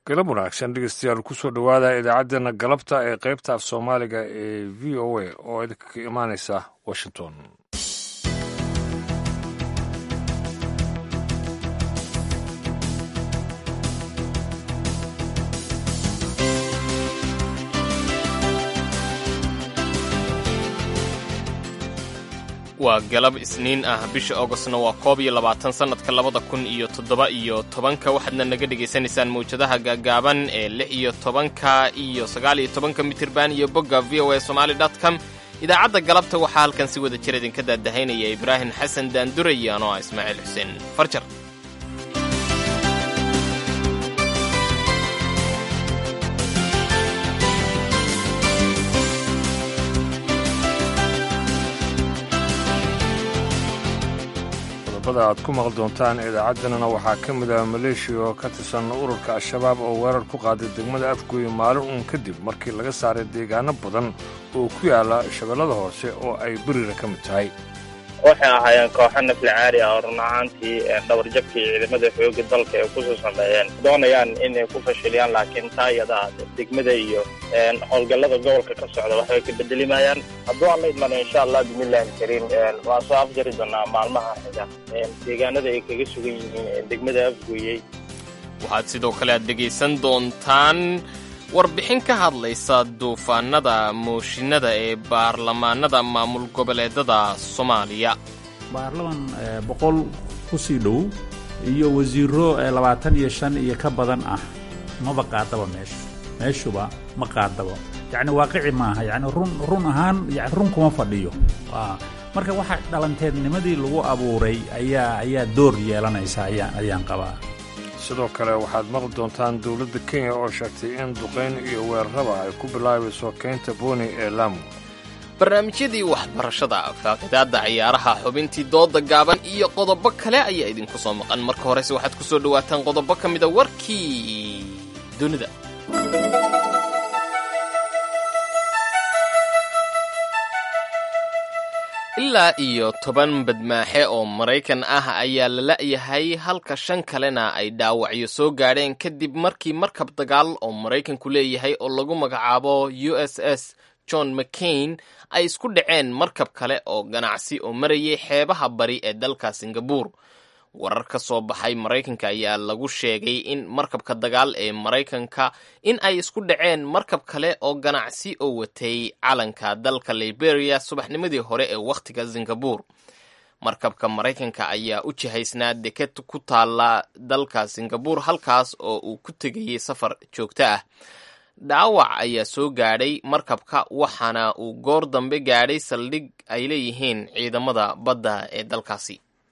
galab wanaagsan dhegeystayaal kusoo dhowaada idaacaddeenna galabta ee qaybta af soomaaliga ee v o a oo idinka ka imaanaysa washington waa galab isniin ah bisha augostna waa koob iyo labaatan sannadka labada kun iyo toddoba iyo tobanka waxaadna naga dhegaysanaysaan mawjadaha gaagaaban ee lix iyo tobanka iyo sagaal iyo tobanka mitirban iyo bogga v o a somaali dot com idaacadda galabta waxaa halkan si wada jir idinka daadahaynaya ibraahim xasan daandure iyo anoo ah ismaaciil xuseen farjar aad ku maqli doontaan idaacaddeenana waxaa ka mid ah maleeshiya oo ka tirsan ururka al-shabaab oo weerar ku qaaday degmada afgooye maalin uun kadib markii laga saaray deegaano badan oo ku yaala shabeellada hoose oo ay beriira ka mid tahay waxay ahaayeen kooxo nafli caari ah oo run ahaantii dhabarjabkii ciidamada xooga dalka ay kusoo sameeyeen doonayaan inay ku fashiliyaan laakiin taa iyada degmada iyo howlgallada gobolka ka socda waxbay ka bedelimayaan hadduu aan la idmana insha allah bismillahi alkariim waan soo afjari doonaa maalmaha xiga deegaanada ay kaga sugan yihiin degmada afgooyey waxaad sidoo kale aad dhegaysan doontaan warbixin ka hadlaysa duufaanada mooshinada ee baarlamaanada maamul goboleedada soomaaliya baarlaman boqol ku sii dhow iyo wasiiro labaatan iyo shan iyo ka badan ah maba qaadaba meeshu meeshuba ma qaadaba yacni waaqici maaha yacni run run ahaan yani run kuma fadhiyo marka waxa dhalanteednimadii lagu abuuray ayaa ayaa door yeelanaysa ayaan ayaan qabaa sidoo kale waxaad maqli doontaan dowladda kenya oo sheegtay in duqayn iyo weeraraba ay ku bilaabayso keynta booni ee laamu barnaamijyadii waxbarashada faaqidaadda ciyaaraha xubintii dooda gaaban iyo qodobo kale ayaa idinku soo maqan marka horese waxaad ku soo dhowaataan qodobo ka mida warkii dunida ilaa iyo toban badmaaxe oo maraykan ah ayaa la la'yahay halka shan kalena ay dhaawacyo soo gaadheen kadib markii markab dagaal oo maraykanku leeyahay oo lagu magacaabo u s s john mccain ay isku dhaceen markab kale oo ganacsi oo marayay xeebaha bari ee dalka singabuur warar ka soo baxay maraykanka ayaa lagu sheegay in markabka dagaal ee maraykanka in ay isku dhaceen markab kale oo ganacsi oo watay calanka dalka liberia subaxnimadii hore ee wakhtiga singabur markabka maraykanka ayaa u jihaysnaa deked ku taala dalka singabur halkaas oo uu ku tegayay safar joogto ah dhaawac ayaa soo gaadhay markabka waxaana uu goor dambe gaadhay saldhig ay leeyihiin ciidamada badda ee dalkaasi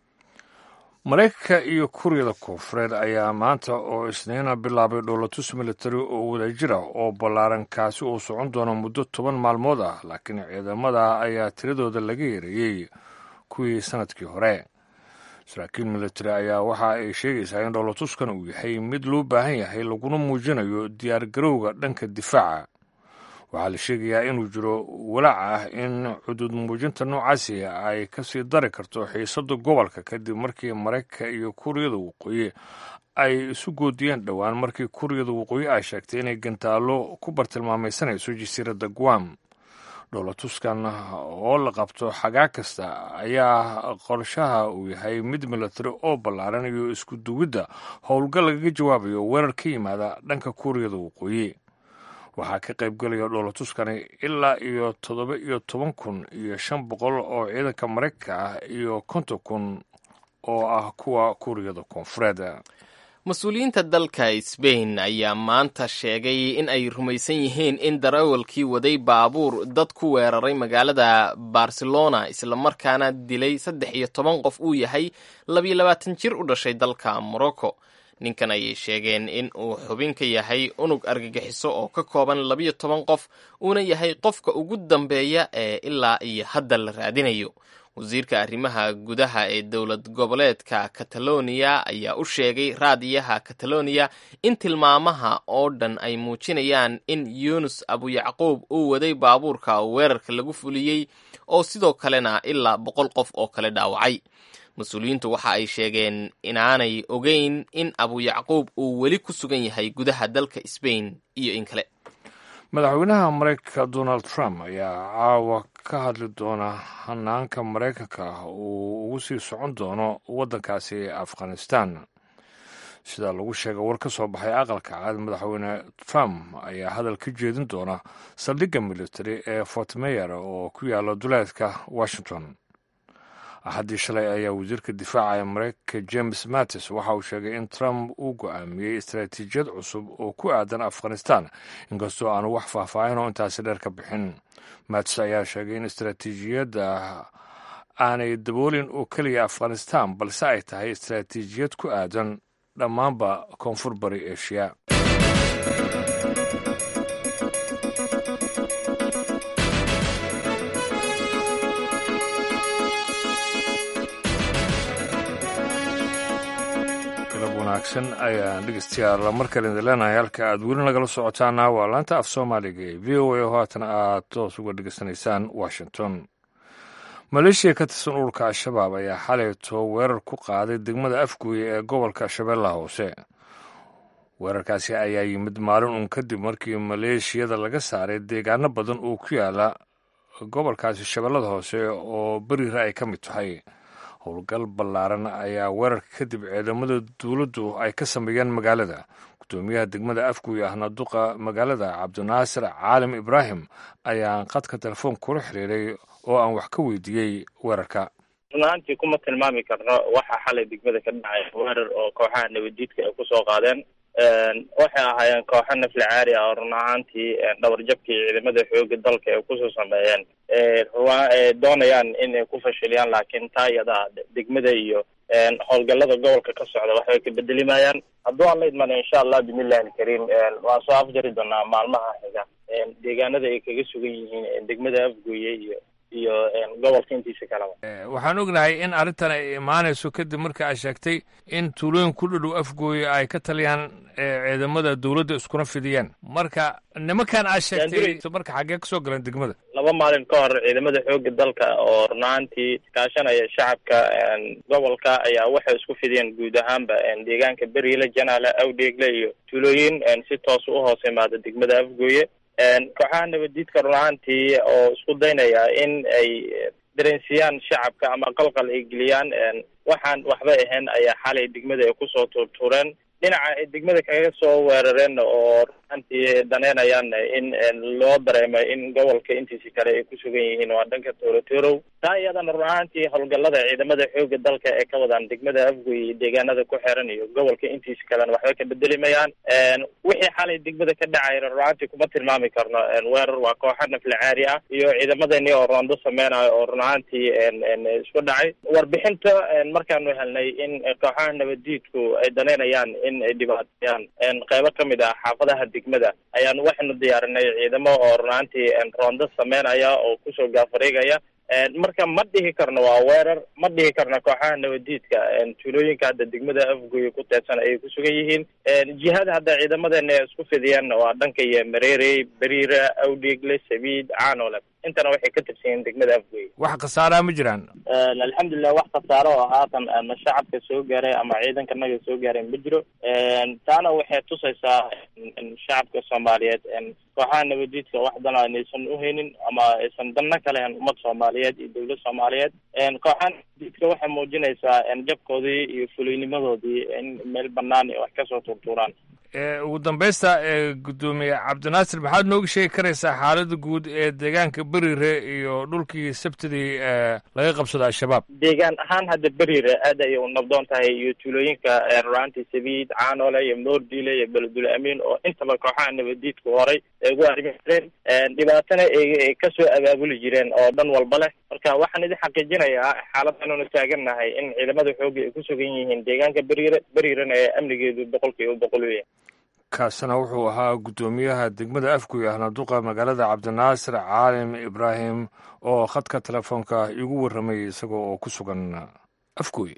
maraykanka iyo kuuriyada koonfureed ayaa maanta oo isniina bilaabay dhoolatus militari oo wadajir ah oo ballaaran kaasi uu socon doono muddo toban maalmood ah laakiin ciidamada ayaa tiradooda laga yareeyey kuwii sanadkii hore saraakiil militari ayaa waxa ay sheegaysaa in dhoolatuskan uu yahay mid loo baahan yahay laguna muujinayo diyaargarowga dhanka difaaca waxaa la sheegayaa inuu jiro walaac ah in xuduud muujinta noocaasi ay kasii dari karto xiisada gobolka kadib markii maraykanka iyo kuuriyada waqooyi ay isu goodiyeen dhowaan markii kuuriyada waqooyi ay sheegtay inay gantaallo ku bartilmaamaysanayso jasiiradda guam dhoolatuskan oo la qabto xagaa kasta ayaa qorshaha uu yahay mid milatari oo ballaaran iyo isku duwidda howlgal lagaga jawaabayo weerar ka yimaada dhanka kuuriyada waqooyi waxaa ka qaybgelaya dhoolatuskani ilaa iyo toddoba iyo toban kun iyo shan boqol oo ciidanka maraykanka ah iyo konton kun oo ah kuwa kuuriyada koonfureed mas-uuliyiinta dalka sbain ayaa maanta sheegay in ay rumaysan yihiin in darawalkii waday baabuur dad ku weeraray magaalada barcelona islamarkaana dilay saddex iyo toban qof uu yahay labiyo labaatan jir u dhashay dalka morocco ninkan ayay sheegeen in uu xubin ka yahay unug argagixiso oo ka kooban labiyo toban qof uuna yahay qofka ugu dambeeya ee ilaa iyo hadda la raadinayo wasiirka arrimaha gudaha ee dowlad goboleedka kataloniya ayaa u sheegay raadiyaha kataloniya in tilmaamaha oo dhan ay muujinayaan in yuunus abuyacquub uu waday baabuurka weerarka lagu fuliyey oo sidoo kalena ilaa boqol qof oo kale dhaawacay mas-uuliyiintu waxa ay sheegeen inaanay ogeyn in abu yacquub uu weli ku sugan yahay gudaha dalka sbain iyo in kale madaxweynaha maraykanka donald trump ayaa caawa ka hadli doona hanaanka maraykanka uu ugu sii socon doono waddankaasi afghanistan sida lagu sheegay war ka soo baxay aqalka cad madaxweyne trump ayaa hadal ka jeedin doona saldhigga military ee fort mayer oo ku yaala duleedka washington axaddii shalay ayaa wasiirka difaaca ee maraykanka james mattis waxa uu sheegay in trump uu go'aamiyey istaraatiijiyad cusub oo ku aadan afghanistan inkastoo aanu wax faahfaahin oo intaasi dheer ka bixin mattis ayaa sheegay in istaraatiijiyadda aanay daboolin oo keliya afghanistan balse ay tahay istaraatiijiyad ku aadan dhammaanba koonfur bari eshiya wanaagsan ayaan dhegeystayaal mar kale idin leenahay halka aad weli nagala socotaana waa laanta af soomaaliga ee v o a oo haatan aad toos uga dhegeysanaysaan washington maleeshiya ka tirsan ururka al-shabaab ayaa xalayto weerar ku qaaday degmada afguuye ee gobolka shabeellaha hoose weerarkaasi ayaa yimid maalin uun kadib markii maleeshiyada laga saaray deegaano badan oo ku yaala gobolkaasi shabeellada hoose oo beriira ay ka mid tahay howlgal ballaaran ayaa weerarka kadib ciidamada dowladdu ay ka sameeyeen magaalada gudoomiyaha degmada afguuye ahna duqa magaalada cabdinaasir caalim ibraahim ayaa qadka telefoon kula xiriiray oo aan wax ka weydiiyey weerarka runaantii kuma tilmaami karno waxa xalay degmada ka dhacay weerar oo kooxaha nabaddiidka ay kusoo qaadeen waxay ahaayeen kooxo nafli caari ah oo run ahaantii dhabarjabkii ciidamada xooga dalka ay kusoo sameeyeen doonayaan inay ku fashiliyaan laakiin taa iyada degmada iyo howlgallada gobolka ka socda waxbay ka bedelimayaan hadduu aan la idmana insha allah bismillahi alkariim waan soo afjari doonaa maalmaha xiga deegaanada ay kaga sugan yihiin degmada afgooye iyo iyo gobolka intiisa kaleba waxaan ognahay in arrintan ay imaanayso kadib marka aad sheegtay in tuulooyin ku dhadhow afgooye ay ka taliyaan ciidamada dowladda iskuna fidiyeen marka nimankan aad sheegtay marka xaggee kasoo galeen degmada laba maalin ka hor ciidamada xooga dalka oo runaantii kaashanaya shacabka gobolka ayaa waxay isku fidiyeen guud ahaanba deegaanka beriile janaale awdheegle iyo tuulooyin si toos u hoos imaada degmada afgooye kooxaha nabaddiidka runaantii oo isku daynaya in ay dareensiiyaan shacabka ama qalqal ay geliyaan waxaan waxba ahayn ayaa xalay degmada ay kusoo tuurtuureen dhinaca ay degmada kaga soo weerareen oo runaantii daneynayaan in loo dareemo in gobolka intiisi kale ay ku sugan yihiin waa dhanka toorotorow taa iyadana run ahaantii howlgallada ciidamada xooga dalka ee ka wadaan degmada afgoy iyo deegaanada ku xiran iyo gobolka intiisa kalena waxba ka bedelimayaan wixii xalay degmada ka dhacayna run ahaantii kuma tilmaami karno weerar waa kooxa nafli caari ah iyo ciidamadani oo roondo sameynayo oo run ahaantii isku dhacay warbixinta markaanu helnay in kooxaha nabaddiidku ay daneynayaan in ay dhibaateeyaan qeybo ka mid ah xaafadaha degmada ayaanu waxaynu diyaarinay ciidamo oo run ahaantii roondo sameynaya oo kusoo gaafareegaya marka ma dhihi karno waa weerar ma dhihi karno kooxaha nabadiidka tuulooyinka hadda degmada afgoye ku teedsan ayay ku sugan yihiin jihada hadda ciidamadeena ay isku fidiyeen waa dhanka iyo mareerey beriira awdheegle sabiid caanole intana waxay ka tirsan yihiin degmada afgoye wax khasaaraa ma jiraan alxamdulilah wax khasaaro oo haatan ama shacabka soo gaaray ama ciidankanaga soo gaaray ma jiro taana waxay tusaysaa shacabka soomaaliyeed kooxaha nabadiidka wax dana inaysan uhaynin ama aysan danna ka lehen ummad soomaaliyeed iyo dowlad soomaaliyeed kooxaha nabadiidka waxay muujinaysaa jabkoodii iyo fulaynimadoodii in meel banaan wax kasoo tuurtuuraan ugu dambaysta gudoomiye cabdinaasir maxaad nooga sheegi karaysaa xaalada guud ee deegaanka berire iyo dhulkii sabtidii laga qabsado al-shabaab deegaan ahaan hadda berire aad ayay u nabdoon tahay iyo tuulooyinka runaantii sabiid caanole iyo moordile iyo beledul amiin oo intaba kooxaha nabadiidku horay ay ugu arrimi jireen dhibaatana ay kasoo abaabuli jireen oo dhan walba leh marka waxaan idin xaqiijinayaa xaaladdanunu taagannahay in ciidamada xooga ay ku sugan yihiin deegaanka berire berirena ee amnigeedu boqolkiiba boqol u yahay kaasina wuxuu ahaa guddoomiyaha degmada afguy ahna duqa magaalada cabdinaasir caalim ibraahim oo khadka telefoonka igu warramayay isagoo oo ku sugan afguy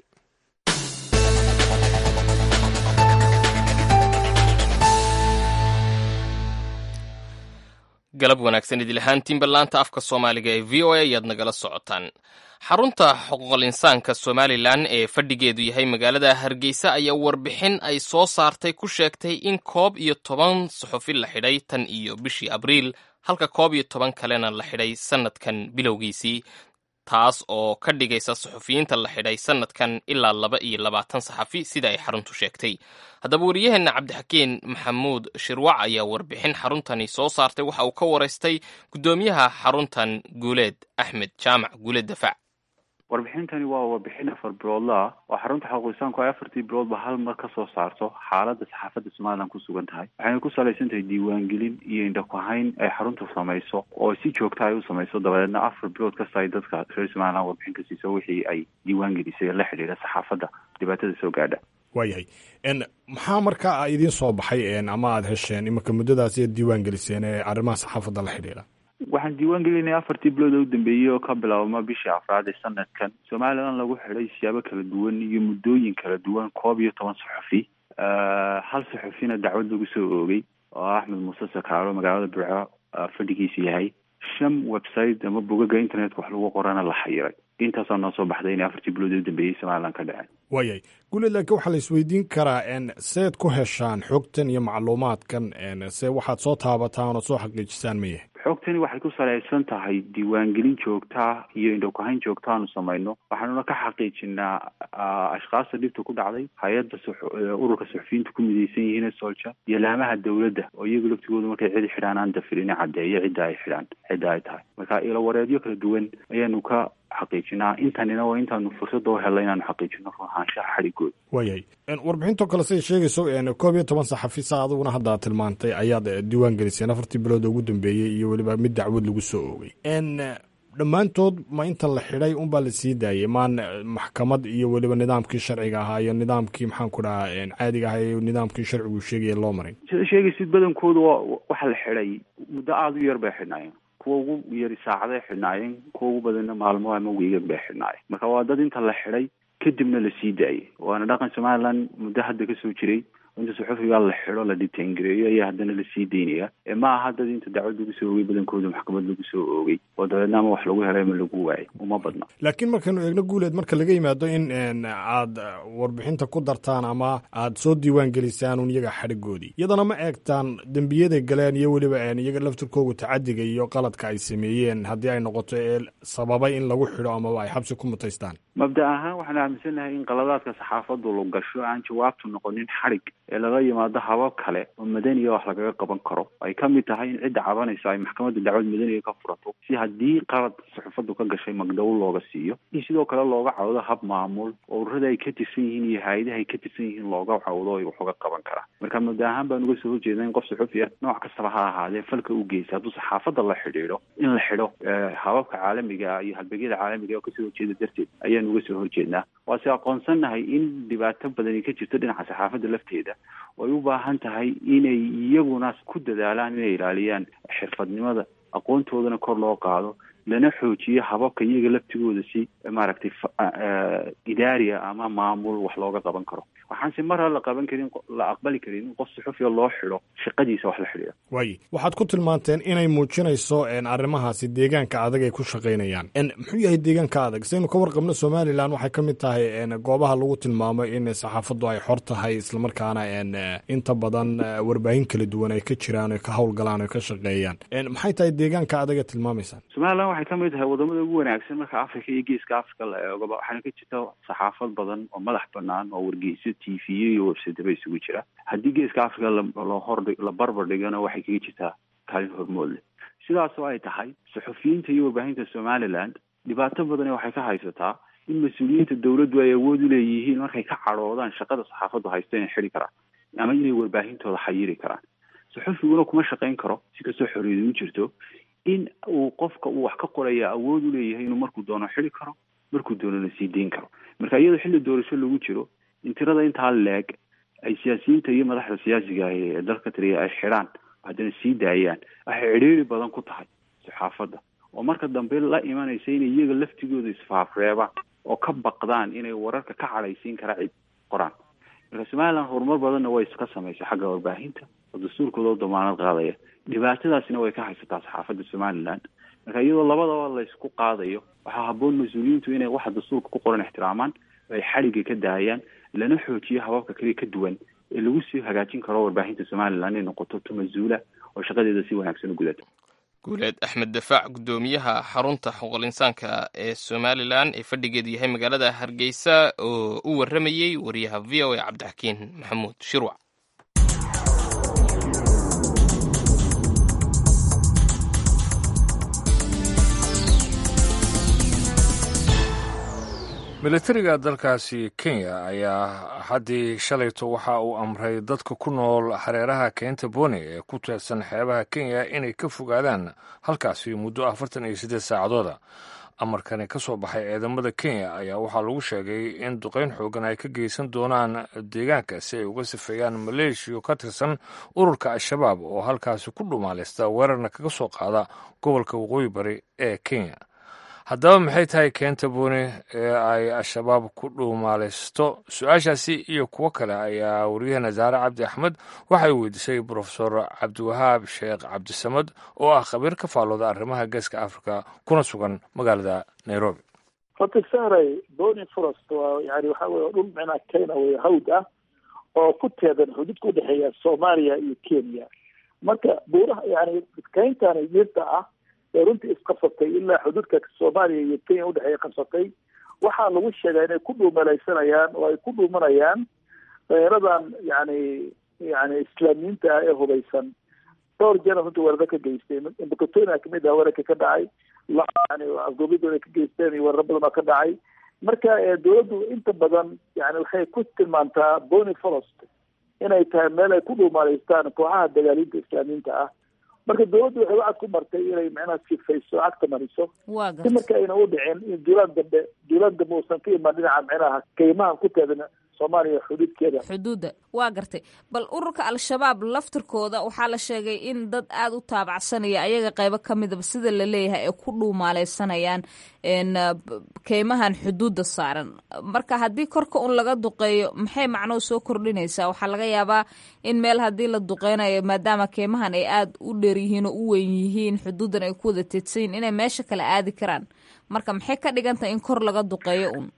galab wanaagsan idilahaantiinba laanta afka soomaaliga ee v o a ayaad nagala socotaan xarunta xuquuqal insaanka somalilan ee fadhigeedu yahay magaalada hargeysa ayaa warbixin ay soo saartay ku sheegtay in koob iyo toban suxufi la xidhay tan iyo bishii abriil halka koob iyo toban kalena la xidhay sannadkan bilowgiisii taas oo ka dhigaysa suxufiyiinta la xidhay sannadkan ilaa laba iyo labaatan saxafi sida ay xaruntu sheegtay haddaba wariyaheenna cabdixakiin maxamuud shirwac ayaa warbixin xaruntani soo saartay waxa uu ka waraystay guddoomiyaha xaruntan guuleed axmed jaamac guuleed dafac warbixintani waa warbixin afar biloodla ah oo xarunta xuquuqisaanku ay afartii biloodba hal mar ka soo saarto xaaladda saxaafadda somalilan ku sugan tahay waxayna ku salaysan tahay diiwaangelin iyo indhakuhayn ay xaruntu samayso oo si joogta ay u samayso dabadeedna afar bilood kasta ay dadka reer somalilan warbixin ka siiso wixii ay diiwaangelisay la xidhiidha saxaafadda dhibaatada soo gaadha waayahay maxaa markaa idiin soo baxay ama aada hesheen iminka muddadaas iyaad diiwaan geliseen ee arrimaha saxaafadda la xidhiidha waxaan diiwaan gelinay afartii bilood oo u dambeeyey oo ka bilaabma bishii afraad ee sanadkan somalilan lagu xidhay siyaabo kala duwan iyo muddooyin kala duwan koob iyo toban suxufi hal suxufina dacwad lagu soo oogay oo axmed muuse sakaaro magaalada burco fadhigiisa yahay shan website ama bogaga internetka wax lagu qorana la xayiray intaasaa noo soo baxday inay afartii bilood oo u dambeeyey somalilan ka dhaceen waayahay guuleed laakiin waxaa la isweydiin karaa seed ku heshaan xogtan iyo macluumaadkan se waxaad soo taabataan oo soo xaqiijisaan mayahay xogtani waxay ku salaysan tahay diiwaangelin joogtaa iyo indhokuhayn joogta aanu samayno waxaanuna ka xaqiijinaa ashkaasta dhibta ku dhacday hay-adda ururka suxufiyiinta ku midaysan yihiin solja iyo laamaha dawladda oo iyagu laftigooda markay cidi xidhaan aan dafirin caddeeyo cidda ay xidhaan cidda ay tahay marka ilowareedyo kala duwan ayaanu ka xaqiijinaa intanina waa intaanu fursada u helay inaanu xaqiijino ruhaanshaha xadhigooda waayahay warbixintoo kale siday sheegayso koob iyo toban saxafi sa adiguna hadda tilmaantay ayaad diiwaan geliseen afartii bilood ugu dambeeyey iyo weliba mid dacwad lagu soo oogay dhammaantood ma inta la xidhay unbaa la sii daayay maan maxkamad iyo weliba nidaamkii sharciga ahaa iyo nidaamkii maxaan ku dhahaa caadiga ahaa iyo nidaamkii sharcigu sheegaya loo marin sida sheegaysid badankooda waxa la xidhay muddo aada u yar bay xidhnaayeen kuwa ugu yari saacaday xidhnaayeen kuwa ugu badanna maalmo ama wiigan bay xidhnaayeen marka waa dad inta la xidhay kadibna la sii daayay waana dhaqan somalilan muddo hadda kasoo jiray inta suxufiga la xidho la dhitaangareeyo ayaa haddana lasii daynaya ma aha dad inta dacwad lagu soo oogay badankooda maxkamad lagu soo oogay oo dabeedna ama wax lagu helay ama lagu waayay uma badna laakiin markaynu eegno guuleed marka laga yimaado in aad warbixinta ku dartaan ama aad soo diiwaan gelisaan un iyaga xadhigoodii iyadana ma eegtaan dembiyaday galeen iyo weliba iyaga laftirkoogu tacadiga iyo qaladka ay sameeyeen haddii ay noqoto ee sababay in lagu xidho amaba ay xabsi ku mutaystaan mabda ahaan waxaan aaminsanahay in qaladaadka saxaafaddu la gasho aan jawaabtu noqonin xadhig ee laga yimaado habab kale oo madaniya wax lagaga qaban karo ay ka mid tahay in cidda cabanaysa ay maxkamadda dacwad madaniga ka furato si haddii qalad suxufaddu ka gashay magdhow looga siiyo in sidoo kale looga cawdo hab maamul oo ururada ay ka tirsan yihiin iyo hay-adaha ay ka tirsan yihiin looga cawdo ay wax uga qaban karaa marka mabda ahaan baan uga soo horjeeda in qof suxufi ah nooc kastaba ha ahaadee falka u geysa hadduu saxaafadda la xidhiidho in la xidho hababka caalamiga iyo halbeegyada caalamiga oo kasoo horjeeda darteed ayaan uga soo horjeednaa waase aqoonsannahay in dhibaato badani ka jirto dhinaca saxaafadda lafteeda oo ay u baahan tahay inay iyaguna ku dadaalaan inay ilaaliyaan xirfadnimada aqoontoodana kor loo qaado lana xoojiyo hababka iyaga laftigooda si maaragtay idaariya ama maamul wax looga qaban karo waxaanse mar ha la qaban karin la aqbali karin in qof suxufiya loo xidho shaqadiisa wax la xidhiidha waaye waxaad ku tilmaanteen inay muujinayso arrimahaasi deegaanka adag ay ku shaqaynayaan muxuu yahay deegaanka adag saynu ka warqabno somalilan waxay ka mid tahay goobaha lagu tilmaamo in saxaafaddu ay xor tahay islamarkaana inta badan warbaahin kala duwan ay ka jiraan oy ka howlgalaan oy ka shaqeeyaan maxay tahay deegaanka adag ee tilmaamaysaan somalilan waxay ka mid tahay wadamada ugu wanaagsan marka africa iyo geeska africa la eegoba waxaana ka jirta saxaafad badan oo madax banaan oo wargeyso t v iyo websiteba isugu jira haddii geeska africa la hor la barbar dhigana waxay kaga jirtaa kaalin hormood leh sidaasoo ay tahay suxufiyiinta iyo warbaahinta somaliland dhibaato badani waxay ka haysataa in mas-uuliyiinta dawladdu ay awood u leeyihiin markay ka cadhoodaan shaqada saxaafaddu haysta inay xidi karaan ama inay warbaahintooda xayiri karaan suxufiguna kuma shaqayn karo si kastoo xorriyada u jirto in uu qofka uu wax ka qoraya awood u leeyahay inuu markuu doono xidi karo markuu doonona sii deyn karo marka iyadoo xilli doorasho lagu jiro in tirada intaa leeg ay siyaasiyiinta iyo madaxda siyaasiga ah ee dalka taliya ay xidhaan haddana sii daayaan waxay cidhiiri badan ku tahay saxaafadda oo marka dambe la imanaysa inay iyaga laftigooda isfaafreebaan oo ka baqdaan inay wararka ka cadhaysiin kara cid qoraan marka somaliland horumar badanna way iska samaysay xagga warbaahinta oo dastuurkooda u damaanad qaadaya dhibaatadaasina way ka haysataa saxaafadda somaliland marka iyadoo labadaba laysku qaadayo waxaa haboon mas-uuliyiintu inay waxa dastuurka ku qoran ixtiraamaan ay xadhigga ka daayaan lana xoojiyo hababka kale ka duwan ee lagu sii hagaajin karo warbaahinta somaliland inay noqoto tu mas-uula oo shaqadeeda si wanaagsan u gudata guuleed axmed dafaac guddoomiyaha xarunta xuquuqul insaanka ee somalilan ee fadhigeedu yahay magaalada hargeysa oo u warramayey wariyaha v o a cabdixakiin maxamuud shirwac militariga dalkaasi kenya ayaa haddii shalayto waxa uu amray dadka ku nool hareeraha keenta boni ee ku teedsan xeebaha kenya inay ka fogaadaan halkaasi muddo afartan iyo siddeed saacadooda amarkani ka soo baxay ciidamada kenya ayaa waxaa lagu sheegay in duqayn xoogan ay ka geysan doonaan deegaanka si ay uga sifeeyaan maleeshiya ka tirsan ururka al-shabaab oo halkaasi ku dhumaaleysta weerarna kaga soo qaada gobolka waqooyi bari ee kenya haddaba maxay tahay keenta booni ee ay al-shabaab ku dhuumaaleysto su-aashaasi iyo kuwo kale ayaa wariyahena zaare cabdi axmed waxay weydiisay brofesor cabdiwahaab sheekh cabdisamad oo ah khabiir ka faallooda arrimaha geeska africa kuna sugan magaalada nairobi horta sahray boni forest waa yani waxa weye dhul micnaa kenya wey hawd ah oo ku teedan xuduudka udhexeeya soomaaliya iyo kenya marka buuraha yani keyntani dhirta ah ee runtii isqabsatay ilaa xuduudka soomaaliya iyo kenya udhexeeya qabsatay waxaa lagu sheegaa inay ku dhuumalaysanayaan oo ay ku dhuumanayaan dheeradan yani yani islaamiyiinta ah ee hubaysan dhowr jeer runtii weeraro ka geystay imbakatonia kamid ah weerarka ka dhacay yani afgoobidooda ka geysteen iyo weeraro badan oo ka dhacay marka dawladdu inta badan yani waxay ku tilmaantaa bony forest inay tahay meel ay ku dhuumalaystaan kooxaha dagaaliinta islaamiyiinta ah marka dawladdu waxay wacad ku martay inay macnaha sifayso cagta mariso si marka ayna u dhicin in duulaan dambe duulaan dambe uusan ka imaan dhinaca micnaha kaymahan ku teedan soomaaliya xuduudkeeda xuduudda waa gartay bal ururka al-shabaab laftirkooda waxaa la sheegay in dad aada u taabacsanaya ayaga qaybo ka midaba sida la leeyahay ay ku dhuumaaleysanayaan keymahan xuduudda saaran marka haddii korka un laga duqeeyo maxay macnoo soo kordhinaysaa waxaa laga yaabaa in meel haddii la duqeynayo maadaama keymahan ay aada u dheer yihiin oo u weyn yihiin xuduuddan ay ku wada teedsan yihin inay meesha kale aadi karaan marka maxay ka dhigan tahay in kor laga duqeeyo un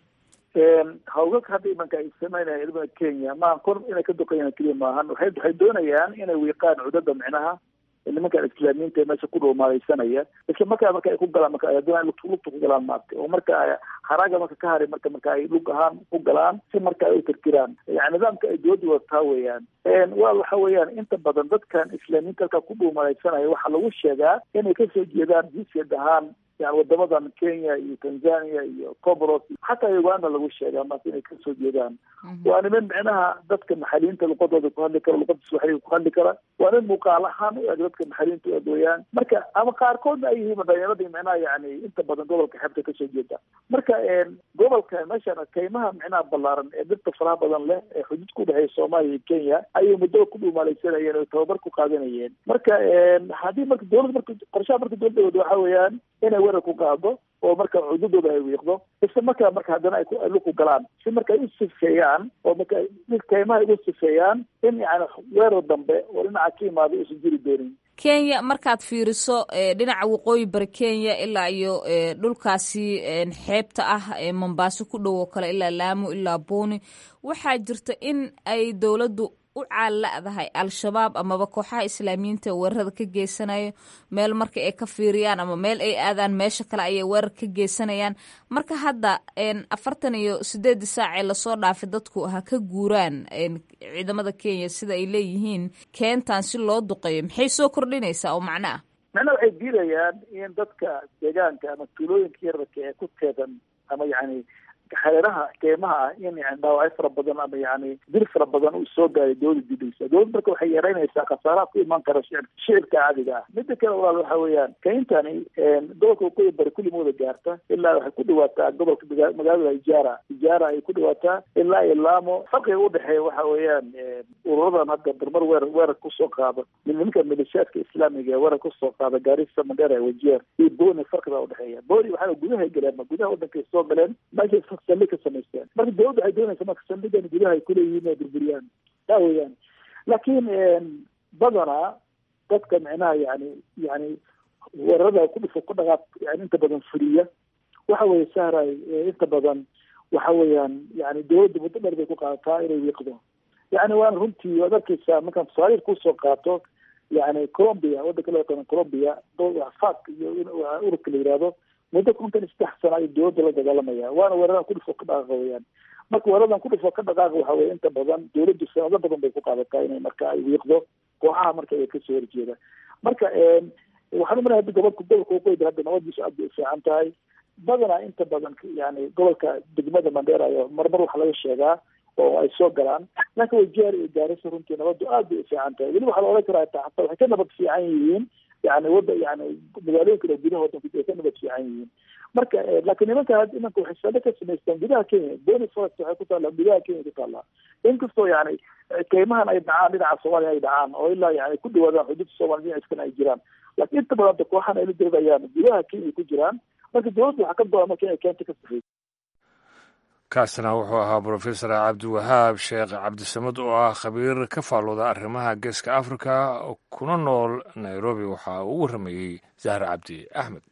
hawgag hadda imanka ay sameynaya ciidamada kenya maaha kor inay ka duqeeyaan keliya maahan waxay waxay doonayaan inay wiiqaan cudada micnaha nimankan islaamiyiinta ee meesha ku dhuumaaleysanaya isla markaa marka ay ku galaan marka ay doonaan lugta lugta ku galaan maartay oo marka haraaga marka ka haray marka marka ay lug ahaan ku galaan si marka ay u tirtiraan yani nidaamka ay dowladda wadataa weeyaan waa waxa weeyaan inta badan dadkan islaamiyiinta halkaa ku dhuumaleysanaya waxaa lagu sheegaa inay kasoo jeedaan jinsiyad ahaan yani wadamadan kenya iyo tanzania iyo comoros xataa uganda lagu sheegaa maanta inay kasoo jeedaan waa niman micnaha dadka maxaliyiinta luqadooda ku hadli kara luqada swaxiliga ku hadli kara waa nin muuqaal ahaan u eg dadka maxaliyiinta u eg weeyaan marka ama qaarkoodna ay yihiin dhalinyaradii micnaha yani inta badan gobolka xeebta kasoo jeeda marka gobolka meeshan kaymaha micnaha ballaaran ee dhirta faraha badan leh ee xuduud ku dhexeeya soomaaliya iyo kenya ayay muddo ku dhuumaaleysanayeen oo tababar ku qaadanayeen marka haddii marka dowladda marka qorshaha marka dowladda wada waxa weeyaan inay weerar ku qaado oo marka cududooda ay wiiqdo isla markaa marka haddana ay luku galaan si marka ay u sifeeyaan oo marka kaymaha ay u sifeeyaan in yani weerar dambe oo dhinaca ka imaado uusan jiri doonin kenya markaad fiiriso dhinaca waqooyi bari kenya ilaa iyo dhulkaasi xeebta ah ee mombaaso ku dhow oo kale ilaa laamo ilaa booni waxaa jirta in ay dowladdu u caalla'dahay al-shabaab amaba kooxaha islaamiyiinta weerarada ka geysanayo meel marka ay ka fiiriyaan ama meel ay aadaan meesha kale ayay weerar ka geysanayaan marka hadda afartan iyo sideedii saac ee lasoo dhaafay dadku ha ka guuraan ciidamada kenya sida ay leeyihiin keentan si loo duqeeyo maxay soo kordhinaysaa oo macno ah macnaha waxay diidayaan in dadka deegaanka ama tuulooyinka yararka ee ku teedan ama yani xeeraha keymaha ah in yani dhaawacyo fara badan ama yani dil fara badan uu soo gaaray dowlada didaysa dowlad marka waxay yareynaysaa khasaaraha ku imaan kara shicib shicibka caadiga ah mida kale walaal waxa weeyaan keyntani gobolka waqooyi bari kulli mooda gaarta ilaa waxay ku dhawaataa gobolka magaalada ijaara ijaara ay ku dhawaataa ilaa iyo laamo farqiga udhexeeya waxa weeyaan ururadan hadda barmar weerar weerar kusoo qaada nimanka milishaadka islaamiga ee weerar kusoo qaada gaarisa mandheera wajeer iyo boni farqiga udhexeeya boni waxaa gudahay galeen ma gudaha wadankay soo galeen meesha saldhig ka samaysteen marka dowladda waxay doonaysa marka saldhigan gudaha ay kuleeyihiin inay burburiyaan taa weeyaan laakiin badanaa dadka micnaha yani yani weerarada ku dhifo ku dhaqaaq yani inta badan fuliya waxa weeye sahray inta badan waxa weeyaan yani dawladda muddo dheer bay ku qaadataa inay wiiqdo yani waana runtii waad arkeysaa markaan tusaaliil kusoo qaato yani colombia wadanka loo yaqaano colombia fak iyo ururka la yihahdo muddo kontan saddex sana ay dawladda la dagaalamaya waana weeraran ku dhifo ka dhaqaaqa weyaan marka weeradan ku dhifo ka dhaqaaqa waxa weye inta badan dawladdu sanado badan bay ku qaadataa inay marka ay wiiqdo kooxaha marka ay kasoo horjeeda marka waxaan umalahay hadda gobolka gobolka waqooyi hadda nabadiisu aad bay ufiican tahay badanaa inta badan yani gobolka degmada mandheera ayo marmar waxa laga sheegaa oo ay soo galaan laakiin way jeer iyo gaarisa runtii nabadu aad bay ufiican tahay weli waxaa la odhan karaa taa hataa waxay ka nabad fiican yihiin yani wada yani magaalooyinka dha gudaha wadanku ay ka nabad fiican yihiin marka laakiin nimanka imanka waxay salo ka samaystaan gudaha kenya bony forest waxay ku taallaa gudaha kenya ku taallaa inkastoo yani keymahan ay dhacaan dhinaca soomaaliya ay dhacaan oo ilaa yani ku dhawaadaan xuduudda soomaaliya dhinaciskana ay jiraan laakiin inta badan kooxan ay la diradayaan gudaha kenya ku jiraan marka dawladda waxaa ka go-an marka inay keenta ka safeyso kaasna wuxuu ahaa brofesor cabdiwahaab sheekh cabdisamad oo ah khabiir ka faalooda arrimaha geeska africa kuna nool nairobi waxaa uu warramayey zahra cabdi axmed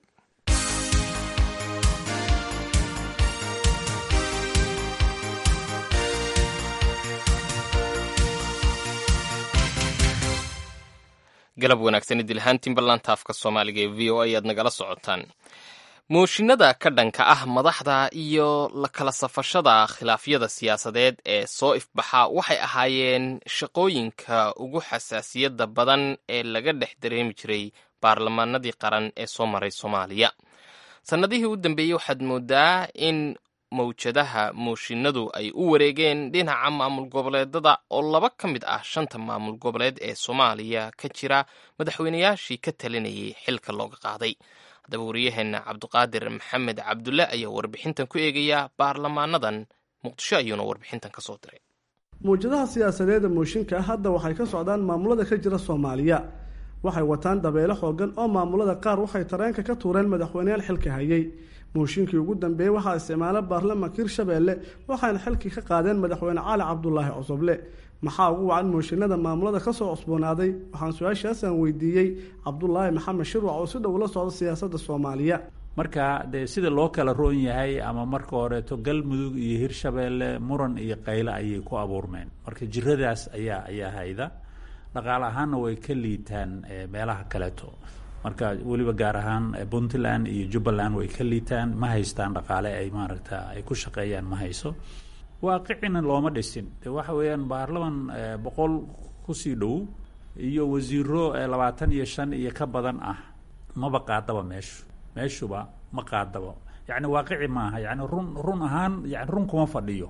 galab wanaagsan idilhaantiin ballaanta afka soomaaliga ee v o a ayaad nagala socotaan mooshinada ka dhanka ah madaxda iyo la kala safashada khilaafyada siyaasadeed ee soo ifbaxa waxay ahaayeen shaqooyinka ugu xasaasiyadda badan ee laga dhex dareemi jiray baarlamaanadii qaran ee soo maray soomaaliya sannadihii u dambeeyey waxaad moodaa in mawjadaha mooshinadu ay u wareegeen dhinaca maamul goboleedada oo laba ka mid ah shanta maamul goboleed ee soomaaliya ka jira madaxweynayaashii ka talinayay xilka looga qaaday haddaba wariyaheenna cabdiqaadir maxamed cabdulle ayaa warbixintan ku eegaya baarlamaanadan muqdisho ayuuna warbixintan ka soo diray mawjadaha siyaasadeeda mooshinka hadda waxay ka socdaan maamulada ka jira soomaaliya waxay wataan dabeelo xoogan oo maamulada qaar waxay tareenka ka tuureen madaxweyneyaal xilka hayay mooshinkii ugu dambeeyey waxaa isticmaala baarlamaanka hirshabeelle waxayna xilkii ka qaadeen madaxweyne cali cabdulaahi cosoble maxaa ugu wacan mooshinada maamulada kasoo cusboonaaday waxaan su-aashaasaan weydiiyey cabdulaahi maxamed shirwac oo si dhow la socda siyaasadda soomaaliya marka dee sida loo kala roon yahay ama marka horeeto galmudug iyo hirshabeelle muran iyo qayle ayay ku abuurmeen marka jiradaas ayaa ayaa hayda dhaqaale ahaanna way ka liitaan meelaha kaleeto marka weliba gaar ahaan puntland iyo jubbaland way ka liitaan ma haystaan dhaqaale ay maaragta ay ku shaqeeyaan ma hayso waaqicina looma dhisin de waxa weeyaan baarlaman boqol kusii dhow iyo wasiiro labaatan iyo shan iyo ka badan ah maba qaadaba meeshu meeshuba ma qaadaba yani waaqici maaha yani run run ahaan yani run kuma fadhiyo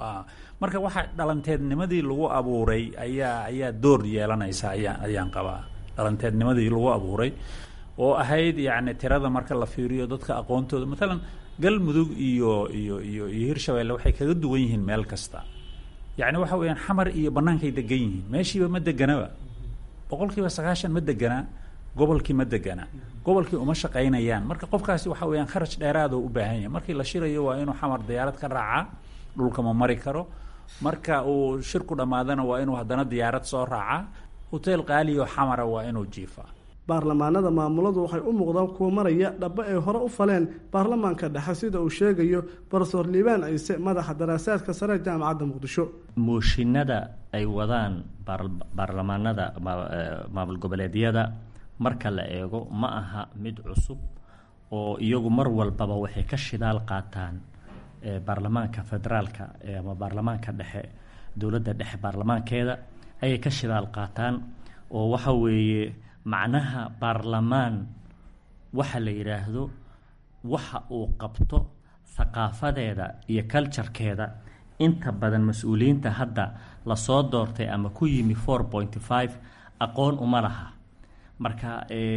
marka waxa dhalanteednimadii lagu abuuray ayaa ayaa door yeelanaysa ayaa ayaan qabaa dhalanteednimadii lagu abuuray oo ahayd yani tirada marka la fiiriyo dadka aqoontooda maalan galmudug iyo iyo iyo iyo hirshabeelle waxay kaga duwan yihiin meel kasta yani waxa weeyaan xamar iyo bannaankay degan yihiin meeshiiba ma deganaba boqol kiiba sagaashan ma deganaa gobolkii ma degana gobolkii uma shaqaynayaan marka qofkaasi waxa weeyaan kharaj dheeraada u baahan yahay markii la shirayo waa inuu xamar diyaarad ka raacaa dhulka ma mari karo marka uu shirku dhammaadana waa inuu haddana diyaarad soo raacaa hoteel qaaliyo xamara waa inuu jiifaa baarlamaanada maamuladu waxay u muuqdaan kuwa maraya dhaba ay hore u faleen baarlamaanka dhexe sida uu sheegayo barsoor liibaan ciise madaxa daraasaadka sare jaamacadda muqdisho mooshinada ay wadaan baarlamaanada maamul goboleedyada marka la eego ma aha mid cusub oo iyagu mar walbaba waxay ka shidaal qaataan baarlamaanka federaalka ama baarlamaanka dhexe dowladda dhexe baarlamaankeeda ayay ka shidaal qaataan oo waxa weeye macnaha baarlamaan waxa la yidhaahdo waxa uu qabto thaqaafadeeda iyo culturekeeda inta badan mas-uuliyiinta hadda lasoo doortay ama ku yimi four pointy five aqoon uma laha marka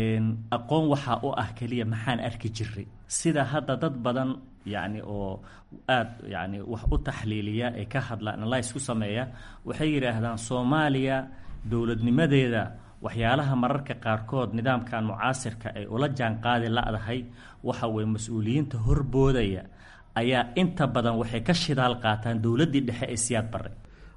aqoon waxaa u ah keliya maxaan arki jiray sida hadda dad badan yacni oo aada yacni wax u taxliiliya ee ka hadla analyse ku sameeya waxay yidhaahdaan soomaaliya dowladnimadeeda waxyaalaha mararka qaarkood nidaamkan mucaasirka ay ula jaan qaadi la-dahay waxa weye mas-uuliyiinta horboodaya ayaa inta badan waxay ka shidaal qaataan dowladdii dhexe ee siyaad barre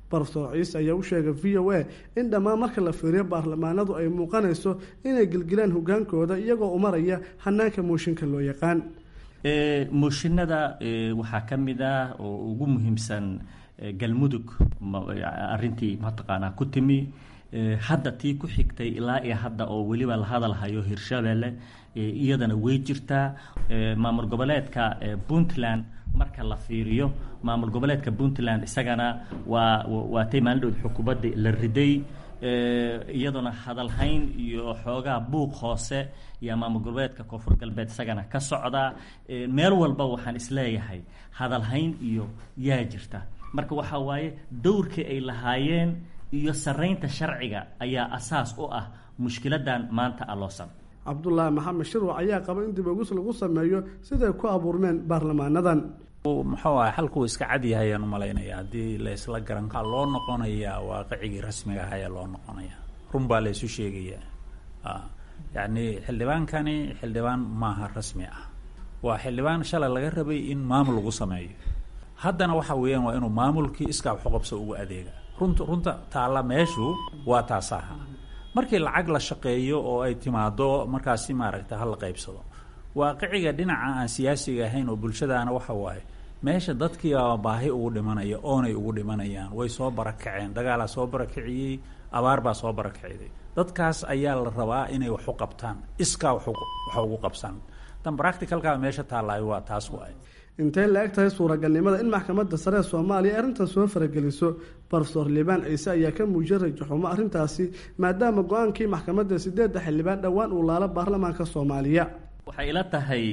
barofesor ciise ayaa u sheegay v o a in dhammaan marka la fiiriyo baarlamaanadu ay muuqanayso inay gelgelaan hogaankooda iyagoo u maraya hanaanka mooshinka loo yaqaan mooshinada waxaa ka mid ah oo ugu muhiimsan galmudug arintii mataqaanaa ku timi hadda tii ku xigtay ilaa iyo hadda oo weliba la hadalhayo hirshabelle iyadana way jirtaa maamul goboleedka puntland marka la fiiriyo maamul goboleedka puntland isagana waa waatay maalindhood xukuumadda la riday iyaduna hadalhayn iyo xoogaa buuq hoose iyo maamul goboleedka koonfur galbeed isagana ka socdaa meel walba waxaan isleeyahay hadalhayn iyo yaa jirta marka waxaa waaye dowrkii ay lahaayeen iyo saraynta sharciga ayaa asaas u ah mushkiladan maanta aloosan cabdulaahi maxamed shirwac ayaa qaba in dib ogis lagu sameeyo siday ku abuurmeen baarlamaanadan muxuu ah xalkuu iska cadyahay ayaan u malaynaya haddii la isla garan kaa loo noqonayaa waaqicigii rasmiga ah ayaa loo noqonaya run baa la isu sheegayaa yacni xildhibaankani xildhibaan maaha rasmi ah waa xildhibaan shalay laga rabay in maamul lagu sameeyo haddana waxa weeyaan waa inuu maamulkii iskaa waxuqabso ugu adeega runta runta taalla meeshu waa taasaha markii lacag la shaqeeyo oo ay timaado markaasi maaragta ha la qaybsado waaqiciga dhinaca aan siyaasiga ahayn oo bulshadaana waxa waaye meesha dadkiiaa baahi ugu dhimanaya oonay ugu dhimanayaan way soo barakaceen dagaalaa soo barakiciyey abaar baa soo barakiciday dadkaas ayaa la rabaa inay wax u qabtaan iskaa wax ugu qabsan tan practicalkaa meesha taallaayo waa taas waay intay la eg tahay suuragalnimada in maxkamadda sare ee soomaaliya arrintan soo farageliso barofesor liibaan ciise ayaa ka muujiyay rajaxumo arrintaasi maadaama go-aankii maxkamadda sideedda xildhibaan dhowaan uu laalo baarlamaanka soomaaliya waxay ila tahay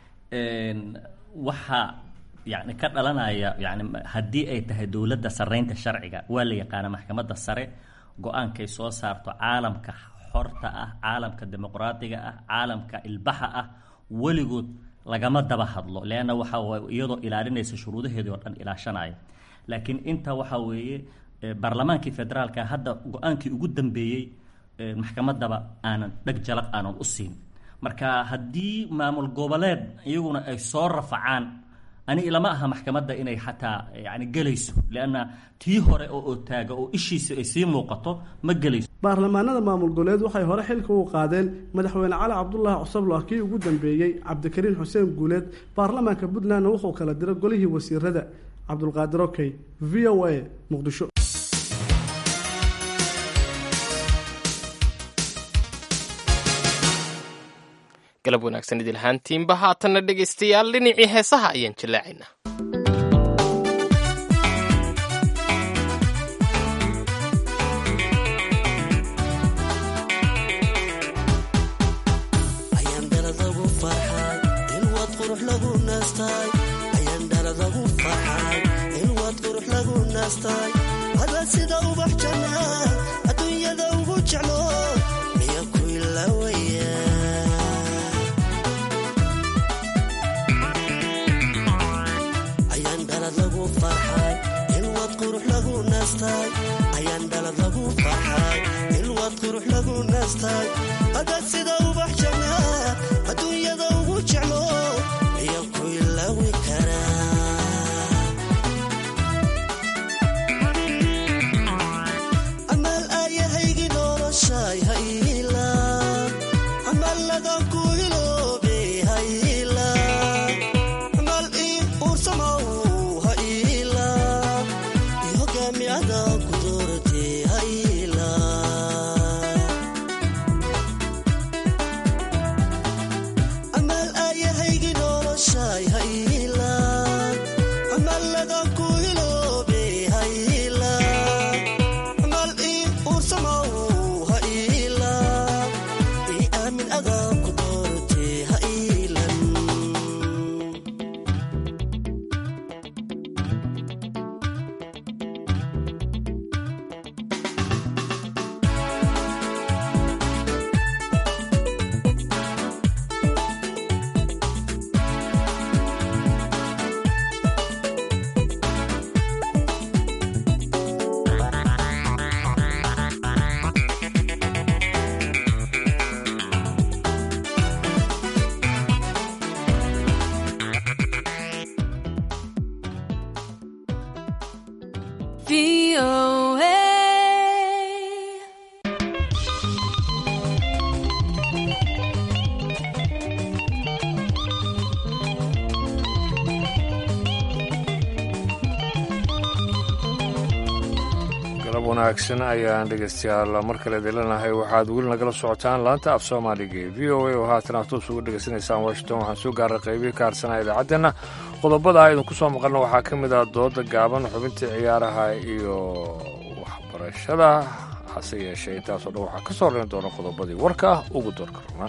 waxa yani ka dhalanaya yani haddii ay tahay dowladda saraynta sharciga waa la yaqaana maxkamadda sare go-aankay soo saarto caalamka xorta ah caalamka dimuqraadiga ah caalamka ilbaxa ah weligood lagama daba hadlo leanna waxa iyadoo ilaalinaysa shuruudaheedii oo dhan ilaashanaya laakiin inta waxa weeye baarlamaankii federaalka hadda go-aankii ugu dambeeyey maxkamaddaba aanan dheg jalaq aanan u siin marka haddii maamul goboleed iyaguna ay soo rafacaan ani ilama aha maxkamadda inay xataa yani gelayso leanna tii hore oo otaaga oo ishiisa ay sii muuqato ma gelayso baarlamaanada maamul goboleed waxay hore xilka u qaadeen madaxweyne cali cabdulaahi cusablo kii ugu dambeeyey cabdikariin xuseen guuleed baarlamaanka puntlandna wuxuu kala diray golihii wasiirada cabdulqaadir okey v o a muqdisho galab wanaagsan idil ahaantiinba haatanna dhegaystayaal dhinacii heesaha ayaan jallaacaynaa sida ubax janna adduunyada ugu jeclo miya ku ilawaya ayaan dhalad lagu farxay ilwad qurux lagu naastay ayaan dhalad lagu farxay ilwad qurux lagu naastay hadaad sida ubax janna adduunyada ugu jeclo miya ku ilawi karaa galab wanaagsan ayaan dhegeystayaal mar kale delanahay waxaad weli nagala socotaan laanta af soomaaliga ee v o a oo haatan aad toos uga dhegaysanaysaan washington waxaan soo gaaray qaybihii ka harsanaa idaacaddeena qodobada idinku soo maqalna waxaa ka mid ah dooda gaaban xubintii ciyaaraha iyo waxbarashada hase yeeshee intaasoo dhan waxaa ka soo horreyn doona qodobadii warka ah ugu doorka runa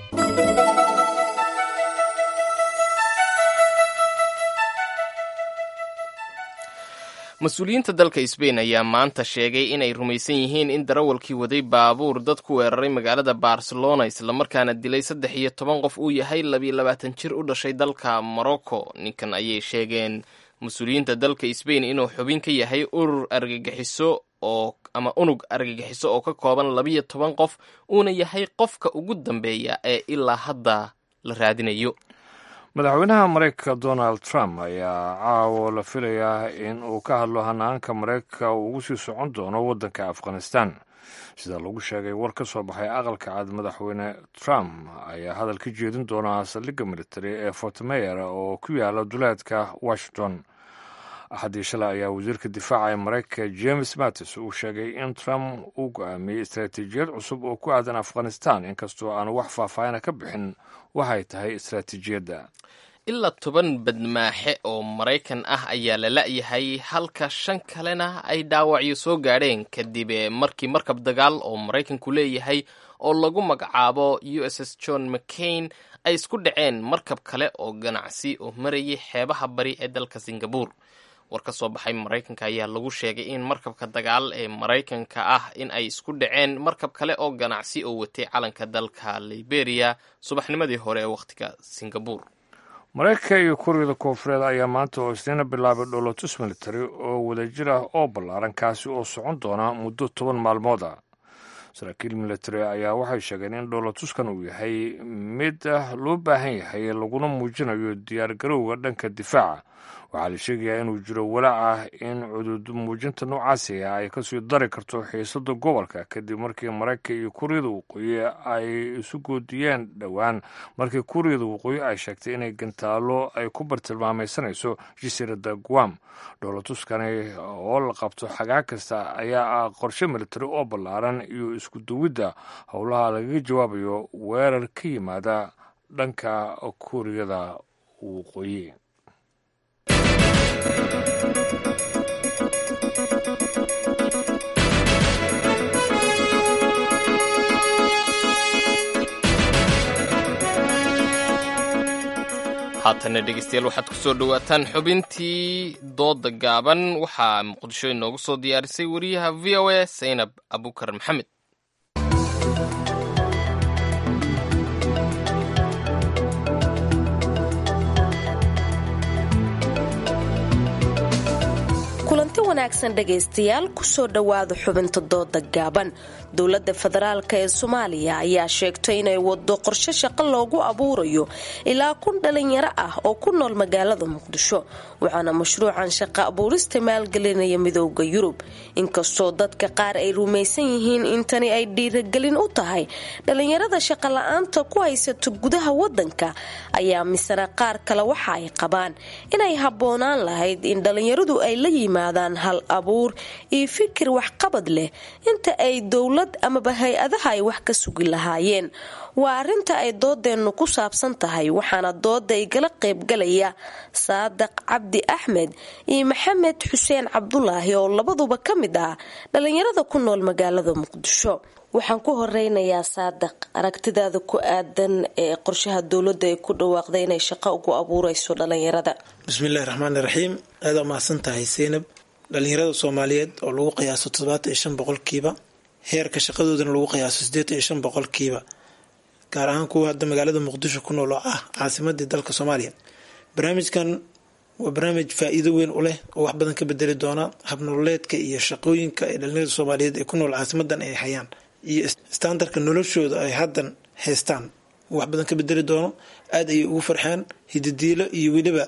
mas-uuliyiinta dalka sbain ayaa maanta sheegay inay rumaysan yihiin in darawalkii waday baabuur dad ku weeraray magaalada barcelona islamarkaana dilay saddex iyo toban qof uu yahay labiyo labaatan jir u dhashay dalka morocco ninkan ayay sheegeen mas-uuliyiinta dalka sbain inuu xubin ka yahay urur argagixiso oo ama unug argagixiso oo ka kooban labiyo toban qof uuna yahay qofka ugu dambeeya ee ilaa hadda la raadinayo madaxweynaha maraykanka donald trump ayaa caawo la filayaa in uu ka hadlo hanaanka maraykanka uu ugu sii socon doono waddanka afghanistan sida lagu sheegay war ka soo baxay aqalka cad madaxweyne trump ayaa hadal ka jeedin doona saldhigga military ee fort mayer oo ku yaala duleedka washington axaddii shalay ayaa wasiirka difaaca ee maraykanka james mattis uu sheegay in trump uu go-aamiyey istaraatiijiyad cusub oo ku aadan afghanistan inkastoo aanu wax faahfaahina ka bixin waxay tahay istaraatiijiyadda ilaa toban badmaaxe oo maraykan ah ayaa la la'yahay halka shan kalena ay dhaawacyo soo gaadheen kadib markii markab dagaal oo maraykanku leeyahay oo lagu magacaabo u s s john mccain ay isku dhaceen markab kale oo ganacsi oo marayay xeebaha bari ee dalka singabur war ka soo baxay maraykanka ayaa lagu sheegay in markabka dagaal ee maraykanka ah in ay isku dhaceen markab kale oo ganacsi oo watay calanka dalka liberia subaxnimadii hore ee wakhtiga singabur maraykanka iyo kuuriyada koonfureed ayaa maanta oo isniina bilaabay dholotus military oo wadajir ah oo ballaaran kaasi oo socon doona muddo toban maalmood ah saraakiil military ayaa waxay sheegeen in dholotuskan uu yahay mid loo baahan yahay laguna muujinayo diyaargarowga dhanka difaaca waxaa la sheegayaa inuu jiro walaac ah in cudud muujinta noocaasi ah ay kasii dari karto xiisada gobolka kadib markii maraykanka iyo kuuriyada waqooyi ay isu goodiyeen dhowaan markii kuuriyada waqooyi ay sheegtay inay gantaalo ay ku bartilmaamaysanayso jasiirada guam dholotuskani oo la qabto xagaa kasta ayaa ah qorshe military oo ballaaran iyo isku duwidda howlaha lagaga jawaabayo weerar ka yimaada dhanka kuuriyada waqooyi haatana dhegeystayaal waxaad ku soo dhowaataan xubintii dooda gaaban waxaa muqdisho inoogu soo diyaarisay wariyaha v o a saynab abukar maxamed kulanti wanaagsan dhegaystayaal kusoo dhowaada xubinta dooda gaaban dowladda federaalk ee soomaaliya ayaa sheegtay inay wado qorshe shaqo loogu abuurayo ilaa kun dhalinyaro ah oo ku nool magaalada muqdisho waxaana mashruucan shaqo abuurista maalgelinaya midooda yurub inkastoo dadka qaar ay rumaysan yihiin in tani ay dhiiragelin u tahay dhalinyarada shaqo la-aanta ku haysato gudaha wadanka ayaa misana qaar kale waxa ay qabaan inay habboonaan lahayd in dhalinyaradu ay la yimaadaan hal abuur iyo fikir waxqabad leh inta ay dowlad amaba hay-adaha ay wax ka sugi lahaayeen waa arinta ay doodeennu ku saabsan tahay waxaana dooda igala qaybgalaya saadaq cabdi axmed iyo maxamed xuseen cabdulaahi oo labaduba ka mid ah dhalinyarada ku nool magaalada muqdisho waxaan ku horeynayaa saadaq aragtidaada ku aadan ee qorshaha dowladda ay ku dhawaaqday inay shaqo ugu abuureyso dhalinyarada bismillahi raxmaani raxiim aada mahadsan tahay seynab dhalinyarada soomaaliyeed oo lagu qiyaaso toddobaatan iyo shan boqolkiiba heerka shaqadoodana lagu qiyaaso siddeetan iyo shan boqolkiiba gaar ahaan kuwa hadda magaalada muqdisho ku nool oo ah caasimadii dalka soomaaliya barnaamijkan waa barnaamij faa-iido weyn u leh oo wax badan ka bedeli doona habnololeedka iyo shaqooyinka ee dhalinyarada soomaaliyeed ee ku nool caasimadan ay hayaan iyo standardka noloshooda ay haddan haystaan wax badan ka bedeli doono aada ayay ugu farxeen hididiilo iyo weliba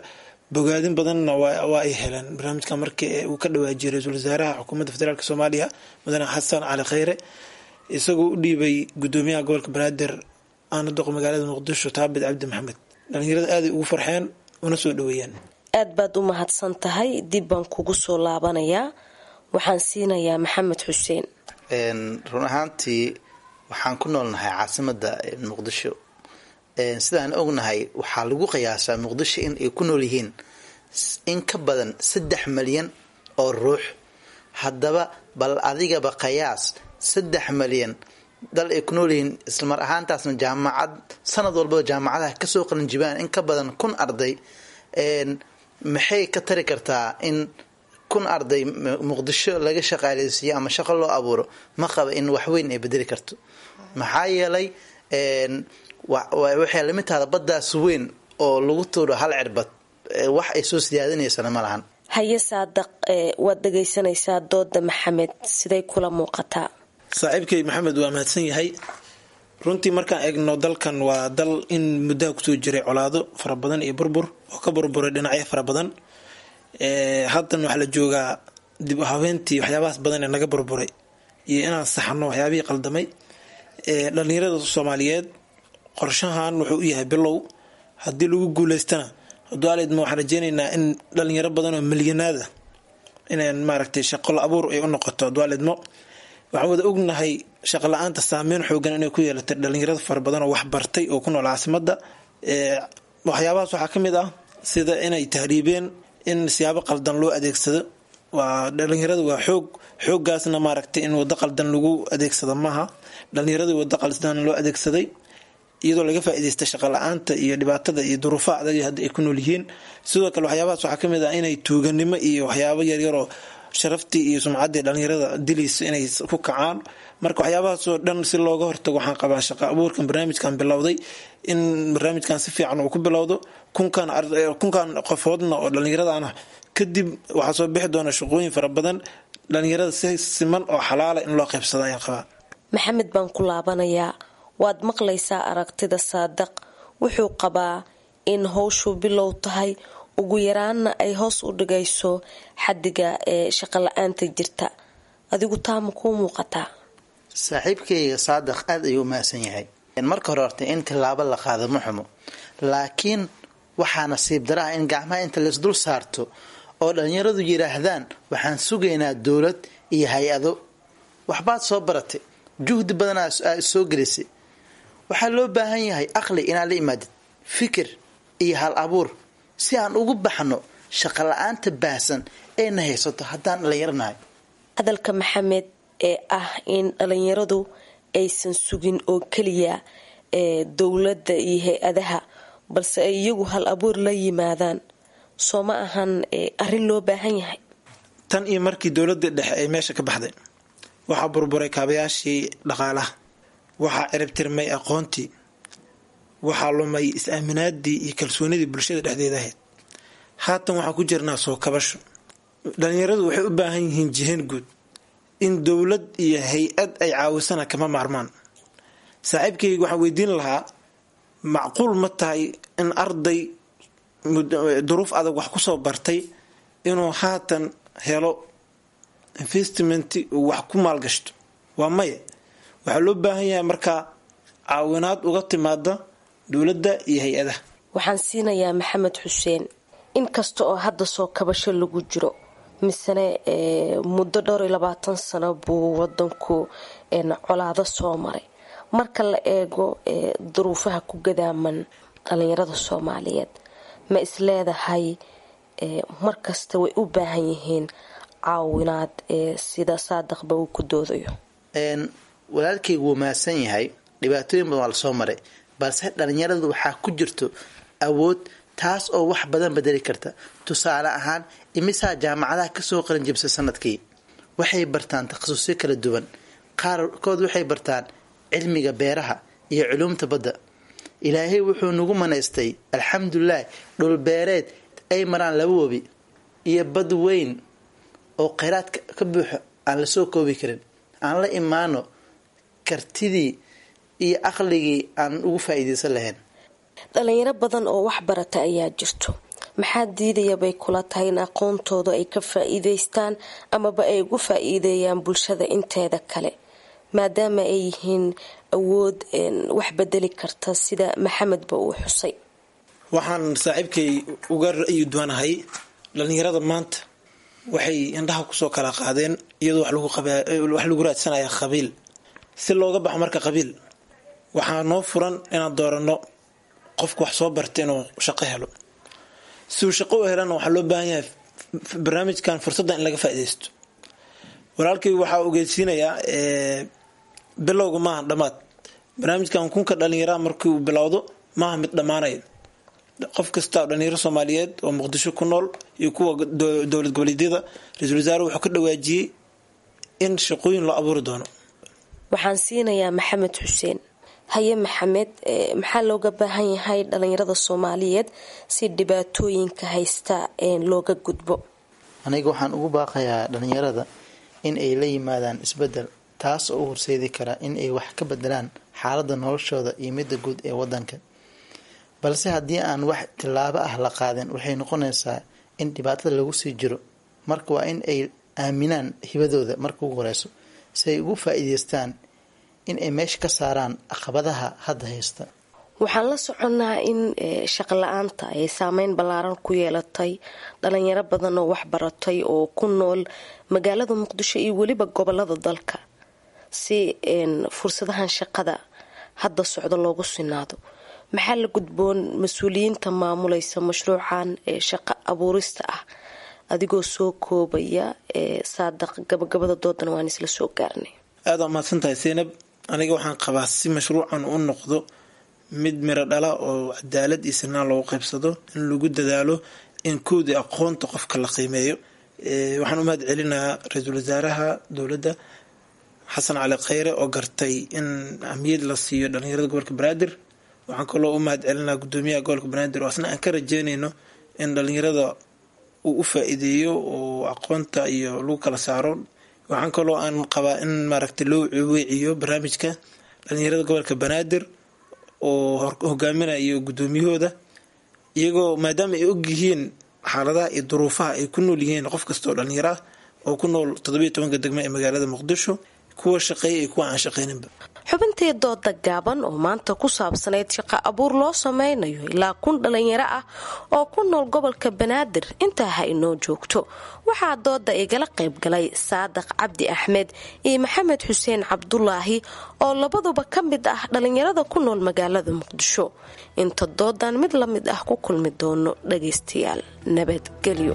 bogaadin badanna waa ay heleen barnaamijka markii uu ka dhawaajiyay ra-iisul wasaaraha xukuumadda federaalk soomaaliya mudane xasan cali kheyre isagoo u dhiibay gudoomiyaha gobolka banaadir aana doqo magaalada muqdisho taabid cabdi maxamed dhalinyarada aaday ugu farxeen una soo dhaweeyeen aad baad u mahadsan tahay dib baan kugu soo laabanayaa waxaan siinayaa maxamed xuseen run ahaantii waxaan ku noolnahay caasimada muqdisho sidaan ognahay waxaa lagu qiyaasaa muqdisho in ay ku nool yihiin in ka badan saddex malyan oo ruux haddaba bal adigaba qiyaas saddex malyan dal ay ku nool yihiin islamar ahaantaasna jaamacad sanad walbaba jaamacadaha kasoo qalinjibaan in ka badan kun arday maxay ka tari kartaa in kun arday muqdisho laga shaqaaleysiiyo ama shaqo loo abuuro ma qaba in waxweyn ay bedeli karto maxaa yeelay waxay lamid tahda baddaas weyn oo lagu tuuro hal cirbad wax ay soo siyaadinaysana ma lahan haye saadaq waad dhagaysanaysaa dooda maxamed siday kula muuqataa saaxiibkay maxamed waa mahadsan yahay runtii markaan eegno dalkan waa dal in muddaha kusoo jiray colaado fara badan iyo burbur oo ka burburay dhinacyo fara badan haddan waxaa la joogaa dib u habeentii waxyaabahaas badan ee naga burburay iyo inaan saxno waxyaabihii qaldamay dhalinyarada soomaaliyeed qorshahan wuxuu u yahay bilow haddii lagu guuleystana dualedma waxaan rajeyneynaa in dhalinyaro badan oo milyanaada inaan maaragtay shaqolo abuur ay u noqoto dualedmo waxaan wada ognahay shaqo la-aanta saameyn xoogan inay ku yeelatay dhalinyarada fara badan oo waxbartay oo ku nool caasimada waxyaabahaas waxaa ka mid ah sida inay tahriibeen in siyaabo qaldan loo adeegsado waa dhalinyarada waa xoog xooggaasna maaragtay in wado qaldan lagu adeegsado maaha dhalinyarada wado qaldan loo adeegsaday iyadoo laga faa'iidaysta shaqo la-aanta iyo dhibaatada iyo duruufaha adag hadda ay ku nool yihiin sidoo kale waxyaabahaas waxaa kamid ah inay tuuganimo iyo waxyaabo yaryaroo sharaftii iyo sumcaddii dhalinyarada dilayso inay ku kacaan marka waxyaabahaasoo dhan si looga hortago waxaan qabaa shaqo abuurkan barnaamijkan bilowday in barnaamijkan si fiican uu ku bilowdo kunkan kunkan qofoodna oo dhallinyaradana kadib waxaa soo bixi doona shaqooyin fara badan dhalinyarada si siman oo xalaala in loo qaybsado ayaan qabaa maxamed baan ku laabanayaa waad maqlaysaa aragtida saadaq wuxuu qabaa in howshu bilow tahay ugu yaraanna ay hoos u dhigayso xadiga ee shaqo la-aanta jirta adigu taama kuu muuqataa saaxiibkayga saadaq aada ayuu umahadsan yahay marka hore horta in tilaabo la qaado ma xumo laakiin waxaa nasiib daraha in gacmaha inta laisdul saarto oo dhalinyaradu yidhaahdaan waxaan sugaynaa dowlad iyo hay-ado waxbaad soo baratay juhdi badanaa soo gelisay waxaa loo baahan yahay aqli inaad la imaadid fikir iyo hal abuur si aan ugu baxno shaqo la-aanta baahsan eena haysato haddaan dhalinyaranahay hadalka maxamed ee ah in dhalinyaradu aysan sugin oo keliya ee dowladda iyo hay-adaha balse ay iyagu hal abuur la yimaadaan soo ma ahan arrin loo baahan yahay tan iyo markii dowladda dhexe ay meesha ka baxday waxaa burburay kaabayaashii dhaqaalaha waxaa ciribtirmay aqoontii waxaa lumay is-aaminaadii iyo kalsoonidii bulshada dhexdeeda ahayd haatan waxaan ku jirnaa soo kabasho dhalinyaradu waxay u baahan yihiin jihayn guud in dowlad iyo hay-ad ay caawisana kama maarmaan saaxiibkayga waxaan weydiin lahaa macquul ma tahay in arday duruuf adag wax kusoo bartay inuu haatan helo investment uu wax ku maalgashto waa maya waxaa loo baahan yahay markaa caawinaad uga timaada dowladda iyo hay-adaha waxaan siinayaa maxamed xuseen inkasta oo hadda soo kabasho lagu jiro misene muddo dhowr iyo labaatan sano buu wadanku colaado soo maray marka la eego duruufaha ku gadaaman dhalinyarada soomaaliyeed ma isleedahay markasta way u baahan yihiin caawinaad sida saadaqba uu ku doodayo walaalkaygu wuu mahadsan yahay dhibaatooyin badan waa lasoo maray balse dhalinyaradu waxaa ku jirto awood taas oo wax badan bedeli karta tusaale ahaan imisaa jaamacadaha kasoo qaranjibsa sanadkii waxay bartaan takhasusyo kala duwan qaarkood waxay bartaan cilmiga beeraha iyo culuumta badda ilaahay wuxuu nagu manaystay alxamdulilah dhulbeereed ay maraan laba webi iyo bad weyn oo kheyraad ka buuxo aan lasoo koobi karin aan la imaano kartidii iyo aqligii aan ugu faa-iideysan lahayn dhalinyaro badan oo wax barata ayaa jirto maxaa diidaya bay kula tahay in aqoontooda ay ka faa-iideystaan amaba ay ugu faa-iideeyaan bulshada inteeda kale maadaama ay yihiin awood wax bedeli karta sida maxamedba uu xusay waxaan saaxiibkay uga ra'yi duwanahay dhallinyarada maanta waxay indhaha kusoo kala qaadeen iyadoo wax lagu raadsanaya qabiil si looga baxo marka qabiil waxaa noo furan inaan dooranno qofka wax soo barta inuu shaqo helo si uu shaqo u helana waxaa loo baahan yahay barnaamijkan fursadda in laga faa-ideysto walaalkay waxaa ogeysiinayaa bilowga maaha dhammaad barnaamijkan kunka dhallinyaraha markii uu bilowdo maaha mid dhammaanayo qof kasta oo dhalinyaro soomaaliyeed oo muqdisho ku nool iyo kuwa dowlad goboleedyada ra-iisul wasaare wuxuu ka dhawaajiyey in shaqooyin loo abuuri doono waxaan siinayaa maxamed xuseen haye maxamed maxaa looga baahan yahay dhalinyarada soomaaliyeed si dhibaatooyinka haysta looga gudbo aniga waxaan ugu baaqayaa dhalinyarada in ay la yimaadaan isbedel taas oo u horseedi kara in ay wax ka bedelaan xaalada noloshooda iyo midda guud ee wadanka balse haddii aan wax tillaabo ah la qaadin waxay noqonaysaa in dhibaatada lagu sii jiro marka waa in ay aaminaan hibadooda marka ugu horeyso si ay ugu faa-iideystaan in ay meesha ka saaraan caqabadaha hadda haysta waxaan la soconnaa in shaqo la-aanta ay saameyn ballaaran ku yeelatay dhalinyaro badan oo waxbaratay oo ku nool magaalada muqdisho iyo weliba gobolada dalka si fursadahan shaqada hadda socdo loogu sinaado maxaa la gudboon mas-uuliyiinta maamulaysa mashruucan ee shaqo abuurista ah adigoo soo koobaya saadaq gabagabada doodan waan isla soo gaarnay aada waa mahadsan tahay seynab aniga waxaan qabaa si mashruucan u noqdo mid miro dhala oo cadaalad iyo sinaan loogu qaybsado in lagu dadaalo in koodii aqoonta qofka la qiimeeyo waxaan u mahad celinayaa ra-iisul wasaaraha dowladda xasan cali kheyre oo gartay in ahmiyad la siiyo dhalinyarada gobolka banaadir waxaan kaloo u mahad celinaa gudoomiyaha gobolka banaadir oo asna aan ka rajeynayno in dhalinyarada uu u faa-iideeyo oo aqoonta iyo lagu kala saaro waxaan kaloo aan qabaa in maaragtay loo weeciyo barnaamijka dhalinyarada gobolka banaadir oo hogaaminayo gudoomiyahooda iyagoo maadaama ay og yihiin xaaladaha iyo duruufaha ay ku nool yihiin qof kasta oo dhalinyaro ah oo ku nool toddobiyo tobanka degmo ee magaalada muqdisho kuwa shaqeeya iyo kuwa aan shaqeyninba xubintii dooda gaaban oo maanta ku saabsanayd shaqo abuur loo sameynayo ilaa kun dhalinyaro ah oo ku nool gobolka banaadir intaa ha inoo joogto waxaa dooda igala qaybgalay saadaq cabdi axmed iyo maxamed xuseen cabdulaahi oo labaduba ka mid ah dhalinyarada ku nool magaalada muqdisho inta doodan mid la mid ah ku kulmi doono dhagaystayaal nabadgelyo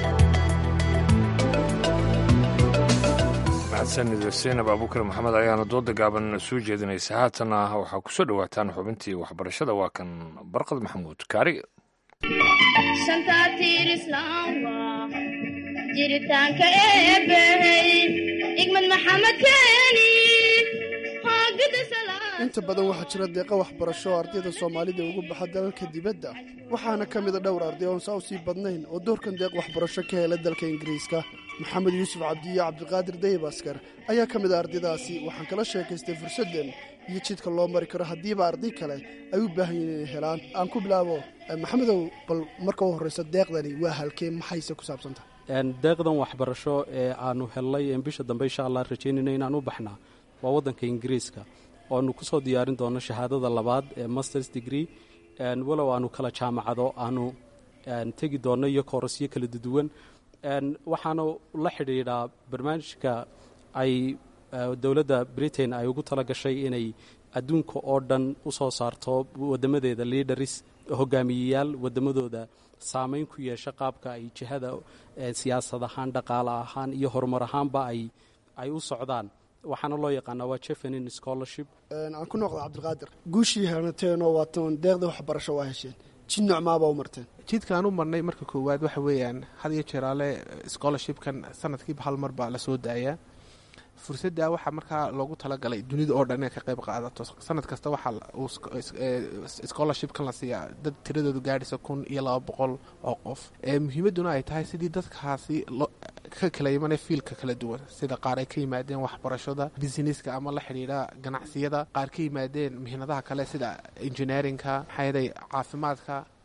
mahadsanid seynab abuukar maxamed ayaana dooda gaaban soo jeedinaysa haatana waxaa kusoo dhawaataan xubintii waxbarashada waa kan barqad maxamuud kaari jiritaanka eebbahey igmad maxamed keeni inta badan waxaa jira deeqa waxbarasho oo ardayda soomaalida ugu baxa dalalka dibadda waxaana ka mida dhowr arday oon saa u sii badnayn oo doorkan deeq waxbarasho ka hela dalka ingiriiska maxamed yuusuf cabdiyo cabdiqaadir dayibaskar ayaa ka mid a ardaydaasi waxaan kala sheekaystay fursaddan iyo jidka loo mari karo haddiiba arday kale ay u baahan yihiin inay helaan aan ku bilaabo maxamedow bal marka u horreyso deeqdani waa halkee maxayse ku saabsantahay deeqdan waxbarasho ee aanu hellay bisha dambe insha allah rajaynayna inaan u baxnaa waa waddanka ingiriiska oanu kusoo diyaarin doono shahaadada labaad ee masters degree walow aanu kala jaamacado aanu tegi doono iyo koorasyo kala duwan waxaana la xidhiidhaa barnaamijka ay dowladda britain ay ugu tala gashay inay adduunka oo dhan u soo saarto wadamadeeda liidaris hogaamiyeyaal wadamadooda saameyn ku yeesha qaabka ay jihada siyaasad ahaan dhaqaale ahaan iyo horumar ahaanba ay u socdaan waxaana loo yaqaanaa waa jefenin scholarship aan ku noqda cabdiqaadir guushii helanateenoo waatan deeqda waxbarasho waa hesheen jid nocmaabaa u marteen jidkaan u marnay marka koowaad waxa weeyaan had iyo jeeraale scholarshipkan sanadkiiba hal mar baa lasoo daayaa fursadda waxaa markaa loogu talagalay dunida oo dhan inay ka qayb qaadato sanad kasta waxaa scholarshipkan la siiyaa dad tiradoodu gaadhaysa kun iyo laba boqol oo qof muhiimadduna ay tahay sidii dadkaasi ka kala imanay fiilka kala duwan sida qaar ay ka yimaadeen waxbarashada businesska ama la xidhiidha ganacsiyada qaar ka yimaadeen mihnadaha kale sida engineerinka maxaayaday caafimaadka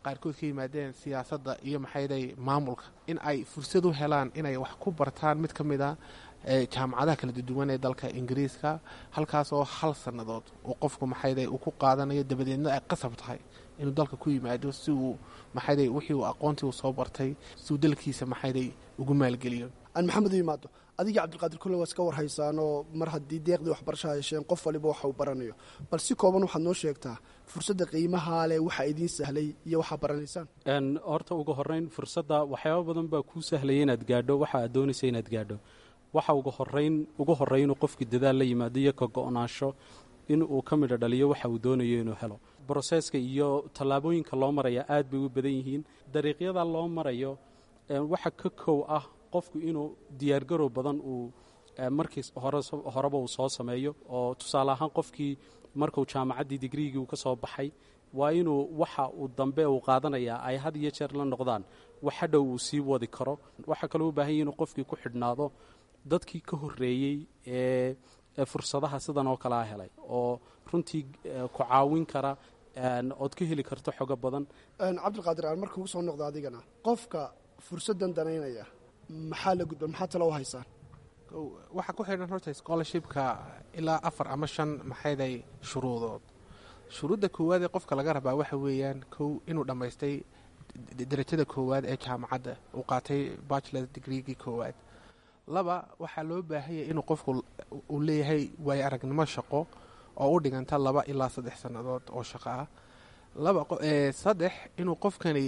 qaarkood ka yimaadeen siyaasadda iyo maxayday maamulka in ay fursad u helaan inay wax ku bartaan mid ka mid a jaamacadaha kala duwan ee dalka ingiriiska halkaas oo hal sannadood uu qofku maxayday uu ku qaadanayo dabadeedna ay qasab tahay inuu dalka ku yimaado si uu maxayday wixii uu aqoontii uu soo bartay si uu dalkiisa maxayday ugu maalgeliyo aan maxamed u yimaado adiga cabdilqaadir kulle waa iska warhaysaanoo mar haddii deeqdii waxbarashaha hesheen qof waliba waxa uu baranayo bal si kooban waxaad noo sheegtaa fursadda qiimaha leh waxa idiin sahlay iyo waxaa baranaysaan horta ugu horeyn fursadda waxyaaba badan baa kuu sahlaya inaad gaadho waxa aad doonaysa inaad gaadho waxa ugu horeyn ugu horey inuu qofkii dadaal la yimaado iyo ka go-naansho in uu ka midho dhaliyo waxa uu doonayo inuu helo broseska iyo tallaabooyinka loo maraya aad bay u badan yihiin dariiqyada loo marayo waxa ka kow ah qofku inuu diyaargarow badan uu markii horeba uu soo sameeyo oo tusaale ahaan qofkii markuu jaamacaddii digriigii uu ka soo baxay waa inuu waxa uu dambe uu qaadanayaa ay had iyo jeer la noqdaan wax hadhow uu sii wadi karo waxaa kaloo u baahan yahi inuu qofkii ku xidhnaado dadkii ka horreeyey ee fursadaha sidan oo kalea helay oo runtii ku caawin kara ood ka heli karto xogo badan cabdilqaadir aan marka ugu soo noqdo adigana qofka fursaddan danaynaya maxaa la gudban maxaa talo u haysaan waxaa ku xidhan horta scholarshipka ilaa afar ama shan maxayday shuruudood shuruudda koowaad ee qofka laga rabaa waxa weeyaan kow inuu dhammaystay darajada koowaad ee jaamacadda uu qaatay bachelor degreegii koowaad laba waxaa loo baahanyay inuu qofku uu leeyahay waayo aragnimo shaqo oo u dhiganta laba ilaa saddex sannadood oo shaqo ah laba saddex inuu qofkani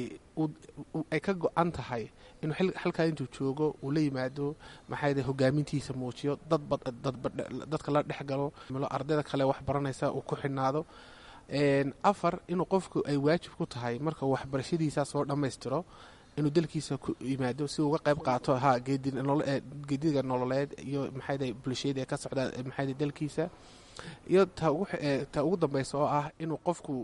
ay ka go-an tahay inuu halkaa intuu joogo uu la yimaado maxayde hogaamintiisa muujiyo dadka la dhex galo ardayda kale wax baranaysa uu ku xidhnaado afar inuu qofku ay waajib ku tahay marka waxbarashadiisa soo dhammaystiro inuu dalkiisa ku yimaado si uga qayb qaato ha geediga nololeed iyo maxayde bulshiyada ee ka socda maxayde dalkiisa iyo ta ugu dambeysa oo ah inuu qofku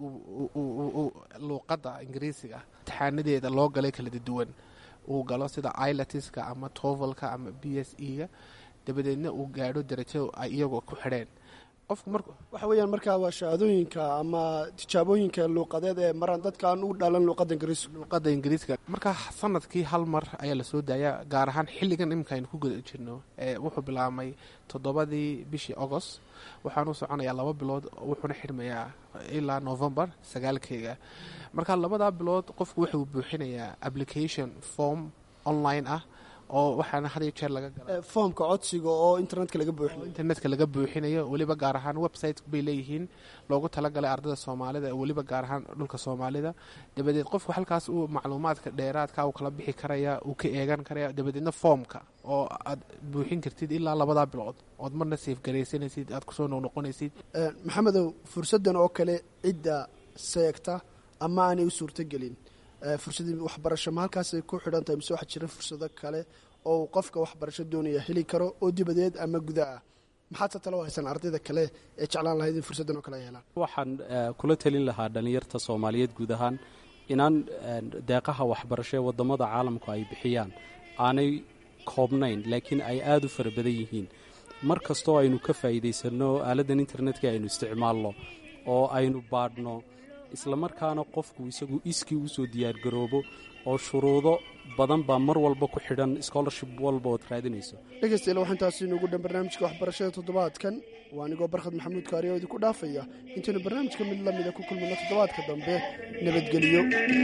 luuqadda ingiriisiga imtixaanadeeda loo galay kala duwan uu galo sida ilatiska ama tovalka ama b s e ga dabadeedna uu gaadho darajo ay iyagoo ku xidheen qofku mar waxa weeyaan markaa waa shahaadooyinka ama tijaabooyinka luuqadeed ee maraan dadkaan u dhalan luuqadda ingiriiska luuqadda ingiriiska markaa sanadkii hal mar ayaa lasoo daayaa gaar ahaan xilligan iminka aynu ku guda jirno wuxuu bilaabmay toddobadii bishii agost waxaanu soconayaa laba bilood wuxuuna xidhmayaa ilaa novembar sagaalkeega marka labadaa bilood qofku wuxuu buuxinayaa application form online ah oo waxaana had iyo jeer laga gala foomka codsiga oo internetka laga buuxinayo internetka laga buuxinayo weliba gaar ahaan website bay leeyihiin loogu talagalay ardada soomaalida weliba gaar ahaan dhulka soomaalida dabadeed qofku halkaas uu macluumaadka dheeraadka uu kala bixi karaya uu ka eegan karaya dabadeedna foomka oo aad buuxin kartid ilaa labadaa bilood ood marna safe garaysanaysid aad kusoo noqnoqonaysid maxamedow fursaddan oo kale cidda seegta ama aanay u suurtogelin fursadii waxbarasho ma halkaasay ku xidhan tahay mise waxaa jira fursado kale oo uu qofka waxbarasho doonaya heli karo oo dibadeed ama guda ah maxaadse talo haysaan ardayda kale ee jeclaan lahayd in fursaddan oo kale ay helaan waxaan kula telin lahaa dhallinyarta soomaaliyeed guud ahaan inaan deeqaha waxbarasho ee waddamada caalamku ay bixiyaan aanay koobnayn laakiin ay aada u fara badan yihiin mar kastoo aynu ka faa'iidaysanno aaladdan internetka aynu isticmaalno oo aynu baadhno islamarkaana qofku isagu iskii usoo diyaargaroobo oo shuruudo badan baa mar walba ku xidhan scholarship walba ood raadinayso dhegeystayaal waxaa intaasi inugu dhan barnaamijka waxbarashada toddobaadkan waa anigoo barkhad maxamuud kaari oo idinku dhaafaya intaynu barnaamijka mid la mida ku kulmino toddobaadka dambe nabadgelyo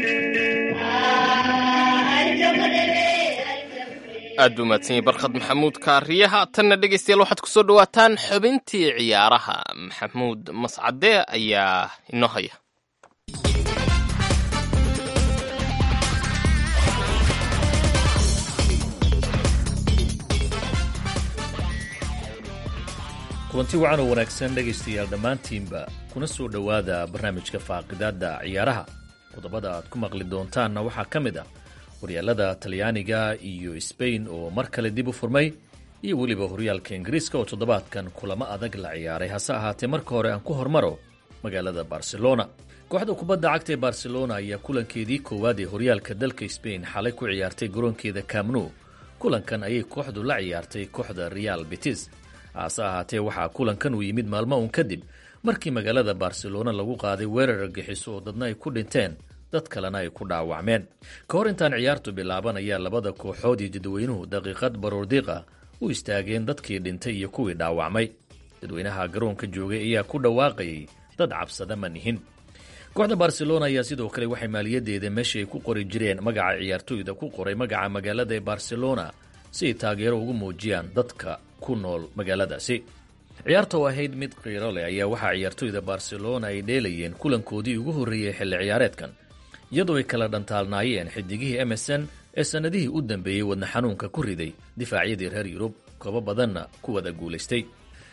aad buu mahadsanyay barkhad maxamuud kaariyaha tanna dhegaystayaal waxaad kusoo dhawaataan xubintii ciyaaraha maxamuud mascade ayaa inoo haya kulanti wacan oo wanaagsan dhegaystayaal dhammaantiinba kuna soo dhowaada barnaamijka faaqidaadda ciyaaraha qodobada aad ku maqli doontaanna waxaa ka mid ah horyaalada talyaaniga iyo sbain oo mar kale dib u furmay iyo weliba horyaalka ingiriiska oo toddobaadkan kulamo adag la ciyaaray hase ahaatee marka hore aan ku hormaro magaalada barcelona kooxda kubadda cagta ee barcelona ayaa kulankeedii koowaad ee horyaalka dalka sbain xalay ku ciyaartay garoonkeeda camnu kulankan ayay kooxdu la ciyaartay kooxda real betis hase ahaatee waxaa kulankan uu yimid maalmo uun kadib markii magaalada barcelona lagu qaaday weerar argixiso oo dadna ay ku dhinteen dad kalena ay ku dhaawacmeen ka hor intaan ciyaartu bilaaban ayaa labada kooxood iyo dadweynuhu daqiiqad baroordiiqa u istaageen dadkii dhintay iyo kuwii dhaawacmay dadweynaha garoonka joogay ayaa ku dhawaaqayay dad cabsada ma nihin kooxda barcelona ayaa sidoo kale waxay maaliyadeeda meesha ay ku qori jireen magaca ciyaartoyda ku qoray magaca magaalada ee barcelona si ay taageero ugu muujiyaan dadka ku nool magaaladaasi ciyaarta oo ahayd mid qiiro leh ayaa waxaa ciyaartoyda barcelona ay dheelayeen kulankoodii ugu horreeyey xilli ciyaareedkan iyadoo ay kala dhantaalnaayeen xidigihii emerson ee sannadihii u dambeeyey wadna xanuunka ku riday difaacyadii reer yurub koobo badanna ku wada guulaystay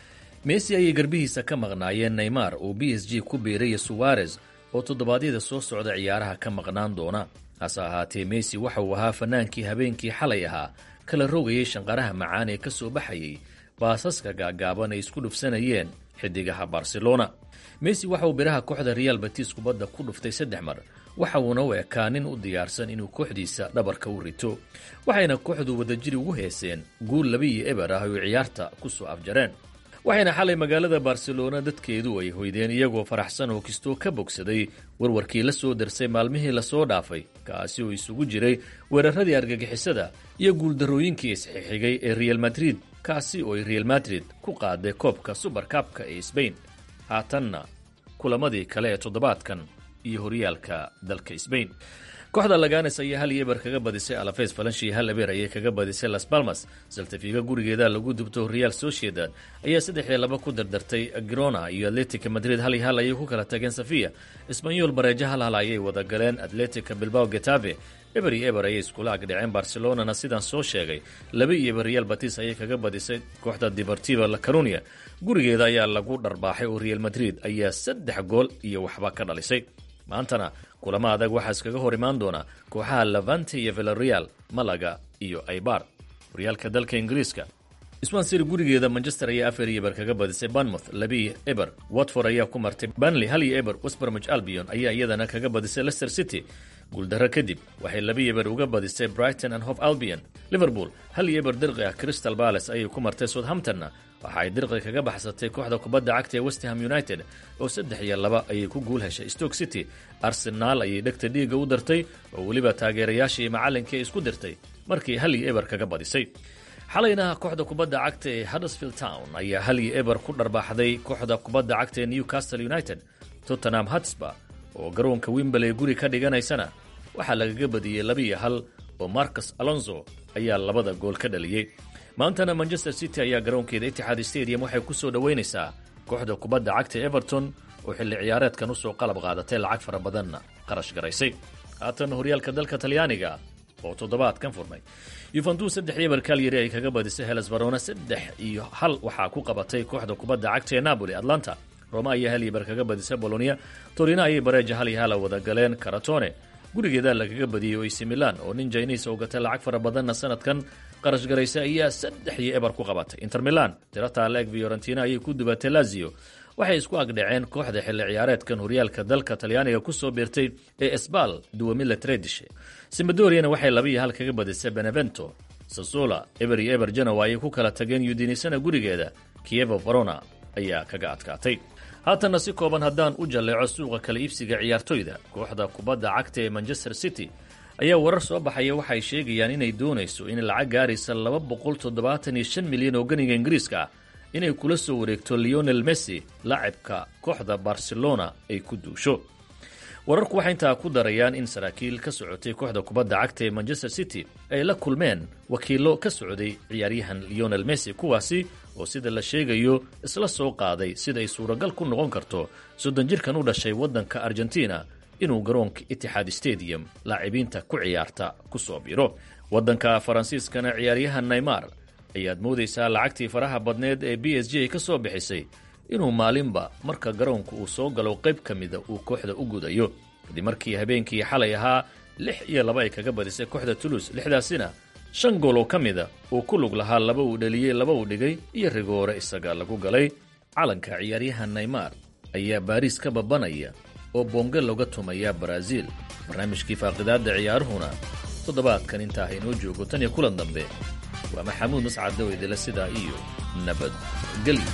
messi ayay garbihiisa ka maqnaayeen neymar oo b s g ku biiraya suwarez oo toddobaadyada soo socda ciyaaraha ka maqnaan doona hase ahaatee messi waxa uu ahaa fannaankii habeenkii xalay ahaa kala rogayay shanqaraha macaan ee ka soo baxayay baasaska gaagaaban ay isku dhufsanayeen xidigaha barcelona messi waxa uu biraha kooxda real batis kubadda ku dhuftay saddex mar waxa uuna u ekaa nin u diyaarsan inuu kooxdiisa dhabarka u rito waxayna kooxdu wadajiri ugu heeseen guul laba iyo eber ah oo ciyaarta ku soo afjareen waxayna xalay magaalada barcelona dadkeedu ay hoydeen iyagoo faraxsan oo kistoo ka bogsaday warwarkii la soo darsay maalmihii lasoo dhaafay kaasi oo isugu jiray weeraradii argagixisada iyo guuldarrooyinkii isxixigay ee real madrid kaasi oo ay real madrid ku qaaday koobka subarkabka ee sbain haatanna kulamadii kale ee toddobaadkan iyo horyaalka dalka sbain kooxda laganes ayaa hal iyo eber kaga badisay alafes falanshi hal eber ayay kaga badisay las balmas saltafiga gurigeeda lagu dubto real sociedad ayaa saddex iyo laba ku dardartay girona iyo atletica madrid hal iyo hal ayay ku kala tageen safiya isbanyol bareejo hal hal ayay wada galeen atletica bilbao getave eber iyo eber ayay iskula agdhaceen barcelonana sidaan soo sheegay laba iyo eber real batis ayay kaga badisay kooxda deportiva la carunia gurigeeda ayaa lagu dharbaaxay oo real madrid ayaa saddex gool iyo waxba ka dhalisay maantana kulamo adag waxaa iskaga hor imaan doona kooxaha levante iyo villareal malaga iyo aibar horyaalka dalka ingiriiska swansir gurigeeda manchester ayaa afar iyo eber kaga badisay banmouth labiiyo eber watford ayaa ku martay banley hal iyo eber westbermich albion ayaa iyadana kaga badisay leicester city guuldarro kadib waxay labiyo eber uga badisay brighton and hof albion liverpool hal iyo eber dirqi ah crystal balace ayay ku martay southamptonna waxa ay dirqi kaga baxsatay kooxda kubadda cagta ee westham united oo saddex iyo laba ayay ku guul heshay stoke city arsenaal ayay dhegta dhiigga u dartay oo weliba taageerayaashii iyo macallinkii ay isku dirtay markii hal iyo eber kaga badisay xalayna kooxda kubadda cagta ee huddersfield town ayaa hal iyo eber ku dharbaaxday kooxda kubadda cagta ee newcastle united tottenham hotspur oo garoonka wimberley guri ka dhiganaysana waxaa lagaga badiyey labiiyo hal oo marcus alonso ayaa labada gool ka dhaliyey maantana manchester city ayaa garoonkeeda itixaad stadium waxay ku soo dhoweynaysaa kooxda kubadda cagta everton oo xilli ciyaareedkan usoo qalab qaadatay lacag fara badanna qarash garaysay haatan horyaalka dalka talyaaniga oo toddobaadkan furmay yuventus saddex iyo barkalyari ay kaga badisay heles barona saddex iyo hal waxaa ku qabatay kooxda kubadda cagta ee napoli atlanta roma ayaa hal iyo bar kaga badisay bolonia torino ayay bareeja hal iyo hala wada galeen karatone gurigeeda lagaga badiyey oo ac milan oo nin jainis oo gatay lacag fara badanna sanadkan qarash garaysa ayaa saddex iyo eber ku qabatay inter milan tirata leg fiorentina ayay ku dubatay lazio waxay isku agdhaceen kooxda xilli ciyaareedkan horyaalka dalka talyaaniga kusoo biirtay ee esbal duwamila tredishe simbadoriana waxay laba iyo hal kaga badisay benevento sasola eber iyo eber genoa ayay ku kala tageen yudinisana gurigeeda kievo varona ayaa kaga adkaatay haatanna si kooban haddaan u jalleeco suuqa kala iibsiga ciyaartoyda kooxda kubadda cagta ee manchester city ayaa warar soo baxaya waxay sheegayaan inay doonayso in lacag gaaraysa laba boqol toddobaatan iyo shan milyan oo ganiga ingiriiska ah inay kula soo wareegto leonel messi laacibka kooxda barcelona ay ku duusho wararku waxay intaa ku darayaan in saraakiil ka socotay kooxda kubadda cagta ee manchester city ay la kulmeen wakiillo ka socday ciyaaryahan leonel messi kuwaasi oo sida la sheegayo isla soo qaaday sida ay suuragal ku noqon karto soddon jirkan u dhashay waddanka argentina inuu garoonka itixaad stadium laacibiinta ku ciyaarta ku soo biro waddanka faransiiskana ciyaaryahan neymar ayaad moodaysaa lacagtii faraha badneed ee b s g ay ka soo bixisay inuu maalinba marka garoonka uu soo galo qayb ka mida uu kooxda u gudayo kadib markii habeenkii xalay ahaa lix iyo laba ay kaga badisay kooxda tulus lixdaasina shan gool oo ka mida uu ku lug lahaa laba uu dhaliyey laba uu dhigay iyo rigoore isaga lagu galay calanka ciyaaryahan neymar ayaa baariis ka babanaya oo boonge looga tumaya baraaziil barnaamijkii faaqidaadda ciyaaruhuna toddobaadkan intaa haynoo joogo tan iyo kulan dambe waa maxamuud mascad dawedele sidaa iyo nabadgelyo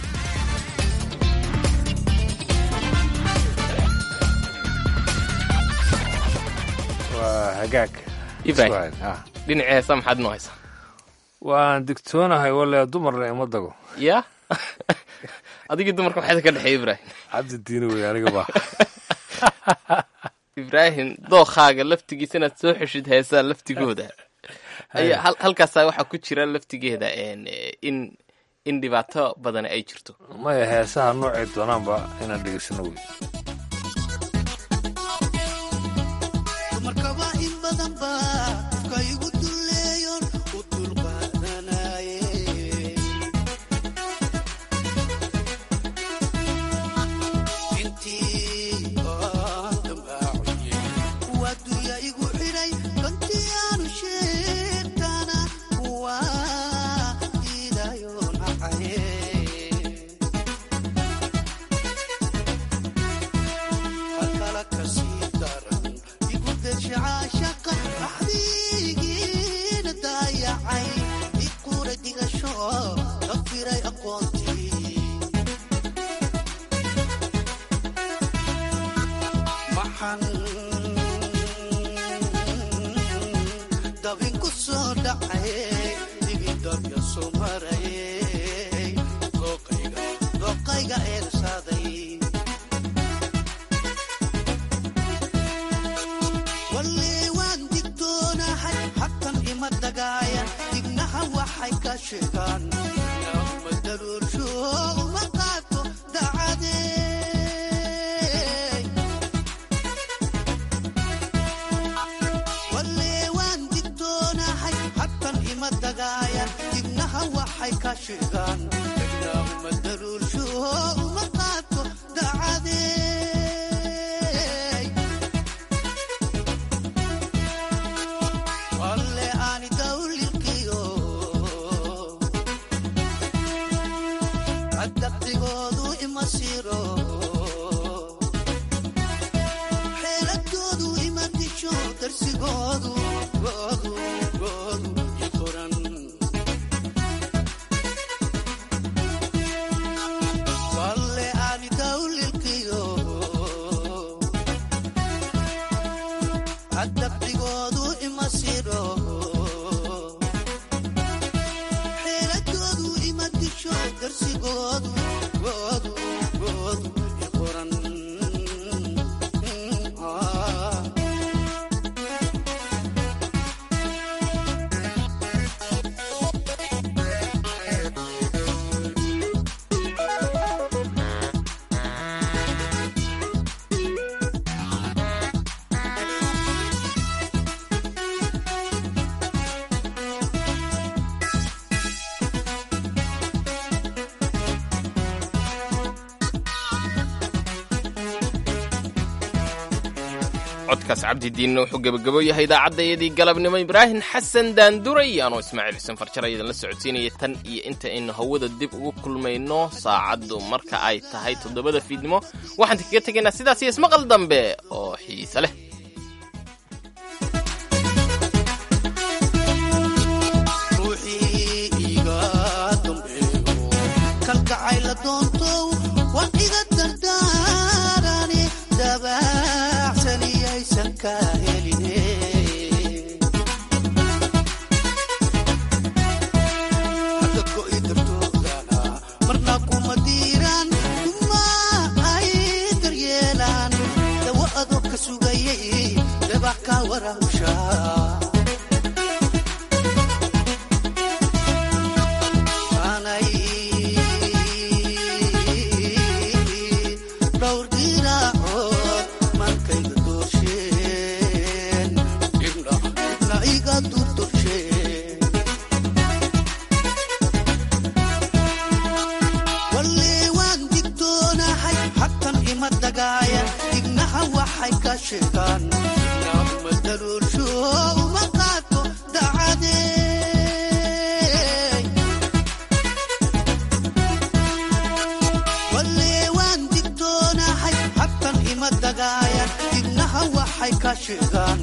waa hagaag ibrahim dhinaci heesa maxaad noo haysaa waan digtoonahay wale dumarna ima dago ya adigii dumarka maxayda ka dhexeeya ibrahim cabdi diini wey aniga ba ibraahim dookaaga laftigiisa inaad soo xeshid heesaa laftigooda ayaa hal- halkaasaa waxaa ku jira laftigeeda een, eh, in in dhibaato badan ay jirto maya heesaha noocay doonaanba inaan dhegeysano wey dumarkaba in badan ba qofka igu duleeyon u dulqaadanaye intii aan dambaaciye waa dunya igu xidhay dantii aanu sheegtana waa diidayo nacaye halkala kasii daran igudeshacaashaqa axdigiina daayacay iquura digasho ka firay aqoontii maxan dabin ku soo dhacay digidabya soo marayay dooqayga dooqayga eersaaday walle waan digtoonahay xaqan ima dagaaya dignaha waxay ka sheegaan ma daruursho uma qaato dacadee walle waan digtoonahay xaqan ima dagaaya dignaha waxay ka sheegaan ma daruursho uma qaato dacadee walle aani dawlilkiyo adaqdigoodu ima siro xeeladoodu ima disho darsigoodu goodu goodu i qoran walle aani dawlilkiyo adaqdigoodu ima siro xeeladoodu ima disho darsigoodu goodu goodu i qoran Ah. codkaas cabdidiinna wuxuu gebagabo yahay idaacaddaiyadii galabnimo ibraahim xasan daanduray anoo ismaaciil xuseen farjar ayadan la socodsiinaya tan iyo inta aynu hawada dib ugu kulmayno saacaddu marka ay tahay toddobada fiidnimo waxaan kaga tegaynaa sidaas iyo ismaqal dambe oo xiise leh ruuxii iga dambeeyo kalgacay la doontow waan iga dardaarane dabaacsaniyaysan ka heline hadda go'i dartoodana marna kuma diiraan kuma ay daryeelaan dawa adoo ka sugayay dabac ka warahushaa aanay dhowr diraacood maankayga doorsheen dhibna dhibna iga durtorsheen walle waan digtoonahay xaqan ima dagaaya dignaha waxay ka sheegaan ma daruursho uma qaato dacadee walle waan digtoonahay xaqan ima dagaaya dignaha waxay ka sheegaan